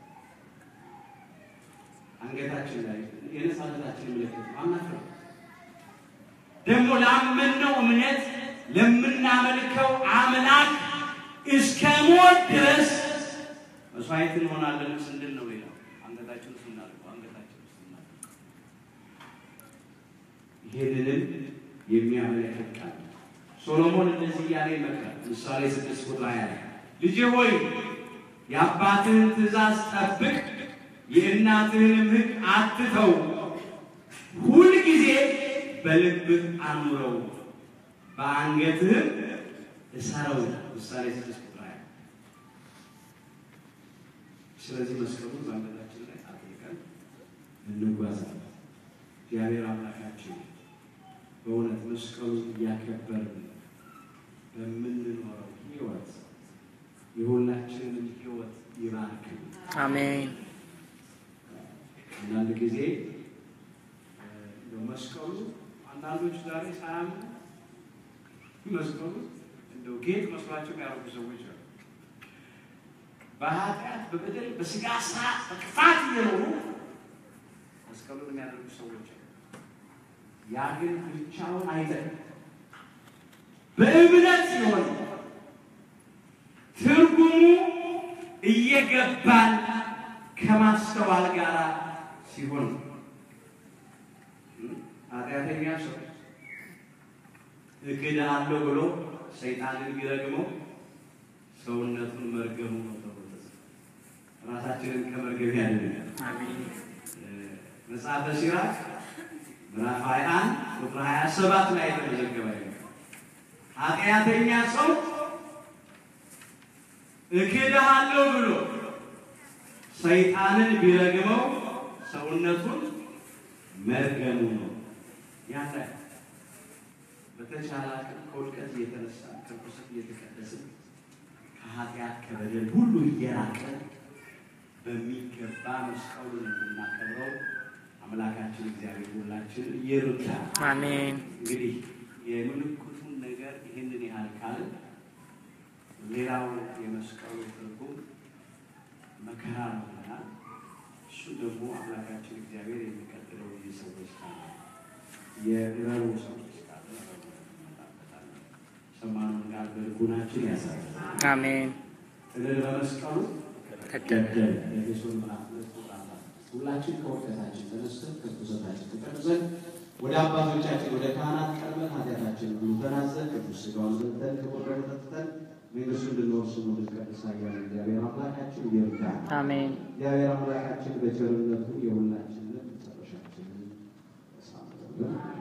አንገታችን ላይ የነፃነታችን ምልክት አናፍረው። ደግሞ ላመንነው እምነት ለምናመልከው አምላክ እስከ ሞት ድረስ መስዋዕት እንሆናለን ስንል ነው። ሌላው አንገታችን ውስጥ እናድርገው፣ አንገታችን ውስጥ እናድርገው። ይሄንንም የሚያመለክት ቃል ነው። ሶሎሞን እንደዚህ እያለ ይመክራል። ምሳሌ ስድስት ቁጥር ሃያ ላይ ልጄ ሆይ የአባትህን ትእዛዝ ጠብቅ፣ የእናትህንም ሕግ አትተው፣ ሁልጊዜ በልብህ አኑረው በአንገትህም እሰረው። ምሳሌ ስድስት ቁጥር ስለዚህ መስቀሉን በአንገታችን ላይ አጥልቀን እንጓዛለን። እግዚአብሔር አምላካችን በእውነት መስቀሉን እያከበርን በምንኖረው ሕይወት የሁላችንን ሕይወት ይባርክልን። አሜን። አንዳንድ ጊዜ እንደው መስቀሉ አንዳንዶች ዛሬ ሳያምኑ መስቀሉ እንደው ጌጥ መስሏቸው ያደረጉ ሰዎች አሉ። በኃጢአት በበደል በስጋ ስራ በክፋት እየኖሩ መስቀሉን የሚያደርጉ ሰዎች አሉ። ያ ግን ብቻውን አይጠቅም። በእምነት ሲሆን ትርጉሙ እየገባን ከማስተዋል ጋር ሲሆን ኃጢአተኛ ሰው እክድሃለሁ ብሎ ሰይጣንን ቢረግመው ሰውነቱን መርገሙ ነው ተብሎ ተጽፏል። ራሳችንን ከመርገም ያድነናል። አሜን። መጽሐፈ ሲራክ ምዕራፍ 21 ቁጥር 27 ላይ የተመዘገበ ነው። ኃጢአተኛ ሰው እክድሃለሁ ብሎ ሰይጣንን ቢረግመው ሰውነቱን መርገሙ ነው። ያለ በተቻለ አቅም ከውድቀት እየተነሳ ከርኩሰት እየተቀደስን ከኃጢአት ከበደል ሁሉ እየራቀን በሚገባ መስቀሉን እንድናከብረው አምላካችን እግዚአብሔር ሁላችን ይርዳል። አሜን። እንግዲህ የምልክቱን ነገር ይህንን ያህል ካል ሌላው የመስቀሉ ትርጉም መከራ ነው ይሆናል። እሱ ደግሞ አምላካችን እግዚአብሔር የሚቀጥለው የሰዎች ካለ የእረሩ ሰዎች ካለ እረሩ እንመጣበታለን። ሰማነውን ቃል በልቡናችን ያሳያል። አሜን። እልል በመስቀሉ ተደረገ። ገደለ። ኤፌሶን ምዕራፍ ሁለት ቁጥር አስራ ስድስት ሁላችን ከውድቀታችን ተነስተን ከርኩሰታችን ተቀድሰን ወደ አባቶቻችን ወደ ካህናት ቀርበን ኃጢአታችን ሁሉ ተናዘን ቅዱስ ሥጋውን በልተን ክቡር ደሙን ጠጥተን መንግሥቱን እንድንወርስ እንድንቀድስ ኃያል እግዚአብሔር አምላካችን ይርዳን። አሜን። እግዚአብሔር አምላካችን በቸርነቱ የሁላችንን መጨረሻችንን ያሳምርልን።